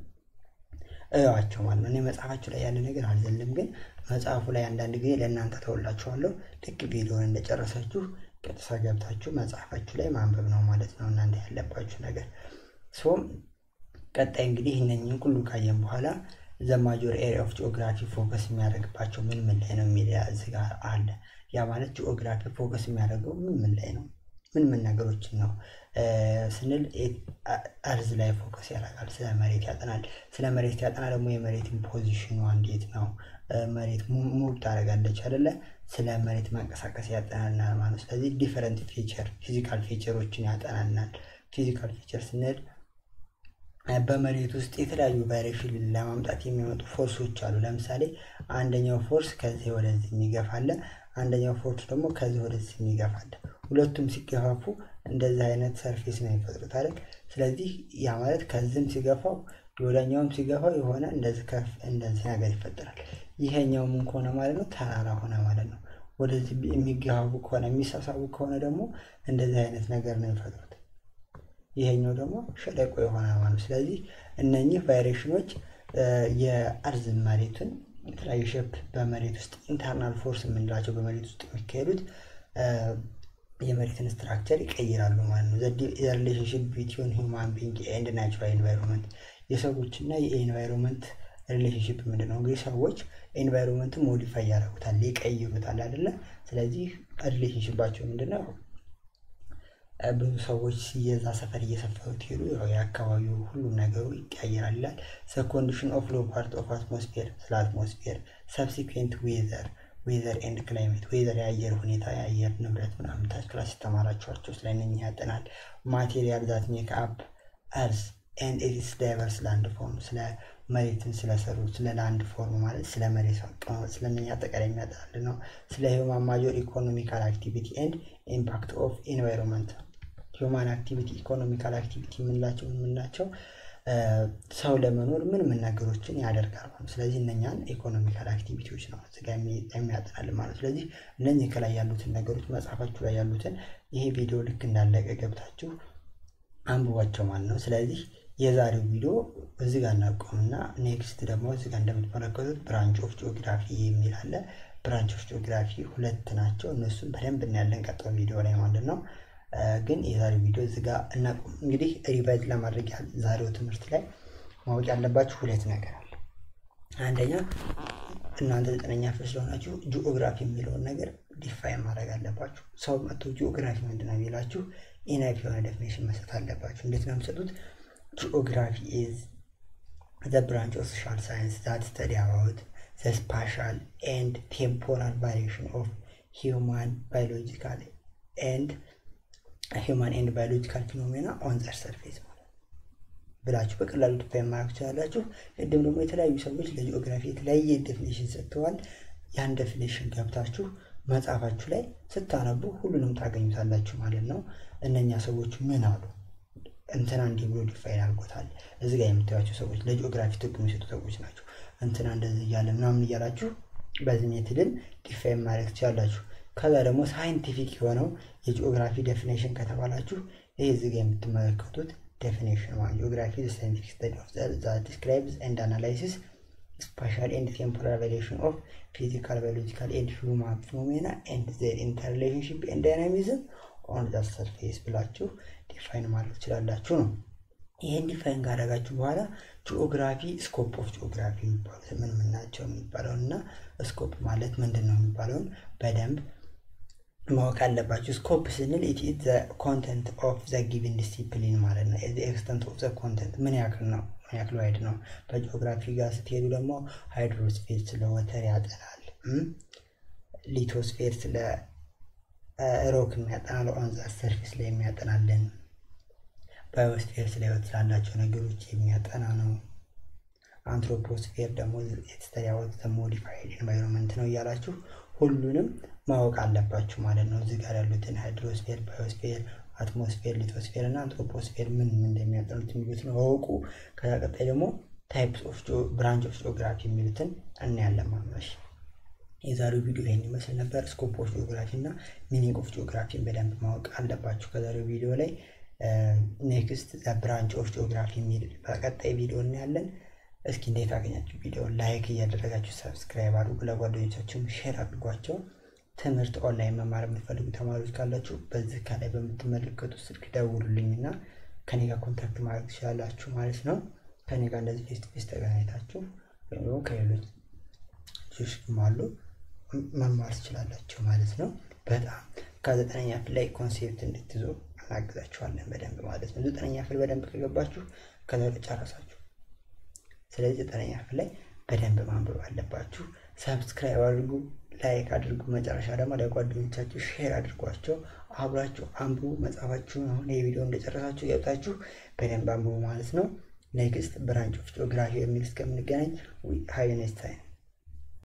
እዋቸው ማለት ነው። እኔ መጽሐፋችሁ ላይ ያለ ነገር አልዘልም፣ ግን መጽሐፉ ላይ አንዳንድ ጊዜ ለእናንተ ተውላችኋለሁ። ልክ ቪዲዮን እንደጨረሳችሁ ቀጥታ ገብታችሁ መጽሐፋችሁ ላይ ማንበብ ነው ማለት ነው እናንተ ያለባችሁ ነገር። ሶም ቀጣይ እንግዲህ እነኝህን ሁሉ ካየን በኋላ ዘ ማጆር ኤሪያ ኦፍ ጂኦግራፊ ፎከስ የሚያደርግባቸው ምን ምን ላይ ነው የሚል እዚህ ጋር አለ። ያ ማለት ጂኦግራፊ ፎከስ የሚያደርገው ምን ምን ላይ ነው ምን ምን ነገሮችን ነው ስንል አርዝ ላይ ፎከስ ያደርጋል። ስለ መሬት ያጠናል። ስለ መሬት ያጠና ደግሞ የመሬትን ፖዚሽኗ እንዴት ነው መሬት ሙቭ ታደርጋለች አይደለ? ስለ መሬት መንቀሳቀስ ያጠናናል ማለት ነው። ስለዚህ ዲፈረንት ፊቸር ፊዚካል ፊቸሮችን ያጠናናል። ፊዚካል ፊቸር ስንል በመሬት ውስጥ የተለያዩ ቫይሬሽን ለማምጣት የሚመጡ ፎርሶች አሉ። ለምሳሌ አንደኛው ፎርስ ከዚህ ወደዚህ የሚገፋለ፣ አንደኛው ፎርስ ደግሞ ከዚህ ወደዚህ የሚገፋለ። ሁለቱም ሲገፋፉ እንደዚህ አይነት ሰርፌስ ነው የሚፈጥሩት አይደል? ስለዚህ ያ ማለት ከዚህም ሲገፋው ወደኛውም ሲገፋው የሆነ እንደዚህ ከፍ እንደዚህ ነገር ይፈጠራል። ይሄኛው ምን ከሆነ ማለት ነው ተራራ ሆነ ማለት ነው። ወደዚህ የሚገባቡ ከሆነ የሚሳሳቡ ከሆነ ደግሞ እንደዚህ አይነት ነገር ነው የሚፈጥሩት። ይሄኛው ደግሞ ሸለቆ የሆነ ማለት ስለዚህ እነኚህ ቫይሬሽኖች የአርዝ መሬቱን የተለያዩ ሼፕ በመሬት ውስጥ ኢንተርናል ፎርስ የምንላቸው በመሬት ውስጥ የሚካሄዱት የመሬትን ስትራክቸር ይቀይራሉ ማለት ነው። ሪሌሽንሽፕ ቢትዊን ሂውማን ቢንግ ኤንድ ናቹራል ኤንቫይሮንመንት የሰዎችና የኤንቫይሮንመንት ሪሌሽንሽፕ ምንድን ነው? እንግዲህ ሰዎች ኤንቫይሮንመንትን ሞዲፋይ ያደርጉታል፣ ይቀይሩታል አይደለ? ስለዚህ ሪሌሽንሽባቸው ምንድን ነው? ብዙ ሰዎች የዛ ሰፈር እየሰፈሩ ትሄዱ የአካባቢው ሁሉም ነገሩ ይቀያየራል ይላል። ሰ ኮንዲሽን ኦፍ ሎ ፓርት ኦፍ አትሞስፌር ስለ አትሞስፌር ሰብሲኩዌንት ዌዘር ዌዘር ኤንድ ክላይሜት ዌዘር የአየር ሁኔታ የአየር ንብረት ምናምን ታች ክላስ የተማራችኋቸው ስለ እነኚህ ያጠናል። ማቴሪያል ዛት ሜክ አፕ እርስ ኤንድ ኢትስ ዳይቨርስ ላንድ ፎርም ስለ መሬትን ስለሰሩ ስለ ላንድ ፎርም ማለት ስለ መሬት አቀማመጥ ስለነኛ አጠቃላይ የሚያጠናል ነው። ስለ ሂውማን ማጆር ኢኮኖሚካል አክቲቪቲ ኤንድ ኢምፓክት ኦፍ ኤንቫይሮንመንት ሂውማን አክቲቪቲ ኢኮኖሚካል አክቲቪቲ የምንላቸው የምናቸው ሰው ለመኖር ምን ምን ነገሮችን ያደርጋል ማለት ስለዚህ እነኛን ኢኮኖሚካል አክቲቪቲዎች ነው እዚጋ የሚያጠናል ማለት ስለዚህ እነኚህ ከላይ ያሉትን ነገሮች መጽሐፋችሁ ላይ ያሉትን ይሄ ቪዲዮ ልክ እንዳለቀ ገብታችሁ አንብቧቸው ማለት ነው ስለዚህ የዛሬው ቪዲዮ እዚህ ጋር እናቆምና ኔክስት ደግሞ እዚህ ጋር እንደምትመለከቱት ብራንች ኦፍ ጂኦግራፊ የሚል አለ ብራንች ኦፍ ጂኦግራፊ ሁለት ናቸው እነሱም በደንብ እናያለን ቀጣው ቪዲዮ ላይ ማለት ነው ግን የዛሬው ቪዲዮ እዚህ ጋር እናቁም። እንግዲህ ሪቫይዝ ለማድረግ ያህል ዛሬው ትምህርት ላይ ማወቅ ያለባችሁ ሁለት ነገር አለ። አንደኛ እናንተ ዘጠነኛ ክፍል ስለሆናችሁ ጂኦግራፊ የሚለውን ነገር ዲፋይን ማድረግ አለባችሁ። ሰው መጥቶ ጂኦግራፊ ምንድን ነው የሚላችሁ ኢናፍ የሆነ ዴፊኔሽን መስጠት አለባችሁ። እንዴት ነው የምሰጡት? ጂኦግራፊ ኢዝ ዘ ብራንች ኦፍ ሶሻል ሳይንስ ዛት ስተዲ አባውት ዘ ስፓሻል ኤንድ ቴምፖራል ቫሪዬሽን ኦፍ ሂውማን ባዮሎጂካል ኤንድ ሂውማን ኤንድ ባዮሎጂካል ፊኖሜና ኦን ዘር ሰርፌስ ማለት ብላችሁ በቀላሉ ዲፋይን ማድረግ ትችላላችሁ። ቅድም ደግሞ የተለያዩ ሰዎች ለጂኦግራፊ የተለያየ ዴፊኔሽን ሰጥተዋል። ያን ዴፊኔሽን ገብታችሁ መጽሐፋችሁ ላይ ስታነቡ ሁሉንም ታገኙታላችሁ ማለት ነው። እነኛ ሰዎች ምን አሉ? እንትና እንዲህ ብሎ ዲፋይን አድርጎታል። እዚ ጋር የምታዩቸው ሰዎች ለጂኦግራፊ ትርጉም የሚሰጡ ሰዎች ናቸው። እንትና እንደዚህ እያለ ምናምን እያላችሁ በዚህ ሜትድን ዲፋይን ማድረግ ትችላላችሁ። ከዛ ደግሞ ሳይንቲፊክ የሆነው የጂኦግራፊ ዴፊኔሽን ከተባላችሁ ይህ እዚህ ጋር የምትመለከቱት ዴፊኔሽን ማለት ጂኦግራፊ ሳይንቲፊክ ስተዲ ኦፍ ዛት ዲስክራይብስ ኤንድ አናላይሲስ ስፓሻል ኤንድ ቴምፖራል ቫሪዬሽን ኦፍ ፊዚካል ባዮሎጂካል ኤንድ ሂውማን ፊኖሜና ኤንድ ዜር ኢንተርሪሌሽንሽፕ ኤንድ ዳይናሚዝም ኦን ዛት ሰርፌስ ብላችሁ ዲፋይን ማድረግ ትችላላችሁ ነው። ይህን ዲፋይን ካደረጋችሁ በኋላ ጂኦግራፊ ስኮፕ ኦፍ ጂኦግራፊ የሚባሉት ምን ምን ናቸው የሚባለውን እና ስኮፕ ማለት ምንድን ነው የሚባለውን በደንብ ማወቅ አለባችሁ። ስኮፕ ስንል ኢት ኢዝ ዘ ኮንተንት ኦፍ ዘ ጊቭን ዲሲፕሊን ማለት ነው። ዘ ኤክስተንት ኦፍ ዘ ኮንተንት ምን ያክል ነው፣ ምን ያክል ዋይድ ነው። በጂኦግራፊ ጋር ስትሄዱ ደግሞ ሃይድሮስፌር ስለ ወተር ያጠናል። ሊቶስፌር ስለ ሮክ የሚያጠናል። ኦን ዘ ሰርፌስ ላይ የሚያጠናልን። ባዮስፌር ስለ ህይወት ስላላቸው ነገሮች የሚያጠና ነው። አንትሮፖስፌር ደግሞ የተስተያወት ዘ ሞዲፋይድ ኤንቫይሮንመንት ነው እያላችሁ ሁሉንም ማወቅ አለባችሁ ማለት ነው። እዚህ ጋር ያሉትን ሃይድሮስፌር፣ ባዮስፌር፣ አትሞስፌር፣ ሊቶስፌር እና አንትሮፖስፌር ምን ምን እንደሚያጠኑት የሚሉትን አወቁ። ከዛ ቀጣይ ደግሞ ታይፕስ ኦፍ ብራንች ኦፍ ጂኦግራፊ የሚሉትን እናያለን ማለት ነው። የዛሬው ቪዲዮ ይህን ይመስል ነበር። ስኮፕ ኦፍ ጂኦግራፊ እና ሚኒንግ ኦፍ ጂኦግራፊን በደንብ ማወቅ አለባችሁ ከዛሬው ቪዲዮ ላይ። ኔክስት ብራንች ኦፍ ጂኦግራፊ የሚል በቀጣይ ቪዲዮ እናያለን። እስኪ እንዴት አገኛችሁ? ቪዲዮ ላይክ እያደረጋችሁ ሰብስክራይብ አድርጉ፣ ለጓደኞቻችሁም ሼር አድርጓቸው። ትምህርት ኦንላይን መማር የምትፈልጉ ተማሪዎች ካላችሁ በዚህ ከላይ በምትመለከቱ ስልክ ደውሉልኝ እና ከኔ ጋር ኮንታክት ማድረግ ትችላላችሁ ማለት ነው። ከኔ ጋር እንደዚህ ፌስ ቱ ፌስ ተገናኝታችሁ ወይም ደግሞ ከሌሎች ልጆች አሉ መማር ትችላላችሁ ማለት ነው። በጣም ከዘጠነኛ ክፍል ላይ ኮንሴፕት እንድትይዙ እናግዛችኋለን በደንብ ማለት ነው። ዘጠነኛ ክፍል በደንብ ከገባችሁ ከዛ ጨረሳችሁ። ስለዚህ ዘጠነኛ ክፍል ላይ በደንብ ማንበብ አለባችሁ። ሰብስክራይብ አድርጉ፣ ላይክ አድርጉ። መጨረሻ ደግሞ ለጓደኞቻችሁ ሼር አድርጓቸው። አብራችሁ አንብቡ። መጽሐፋችሁን አሁን የቪዲዮ እንደጨረሳችሁ ገብታችሁ በደንብ አንብቡ ማለት ነው። ኔክስት ብራንች ኦፍ ጂኦግራፊ የሚል እስከምንገናኝ ሀይ ኔክስት ታይም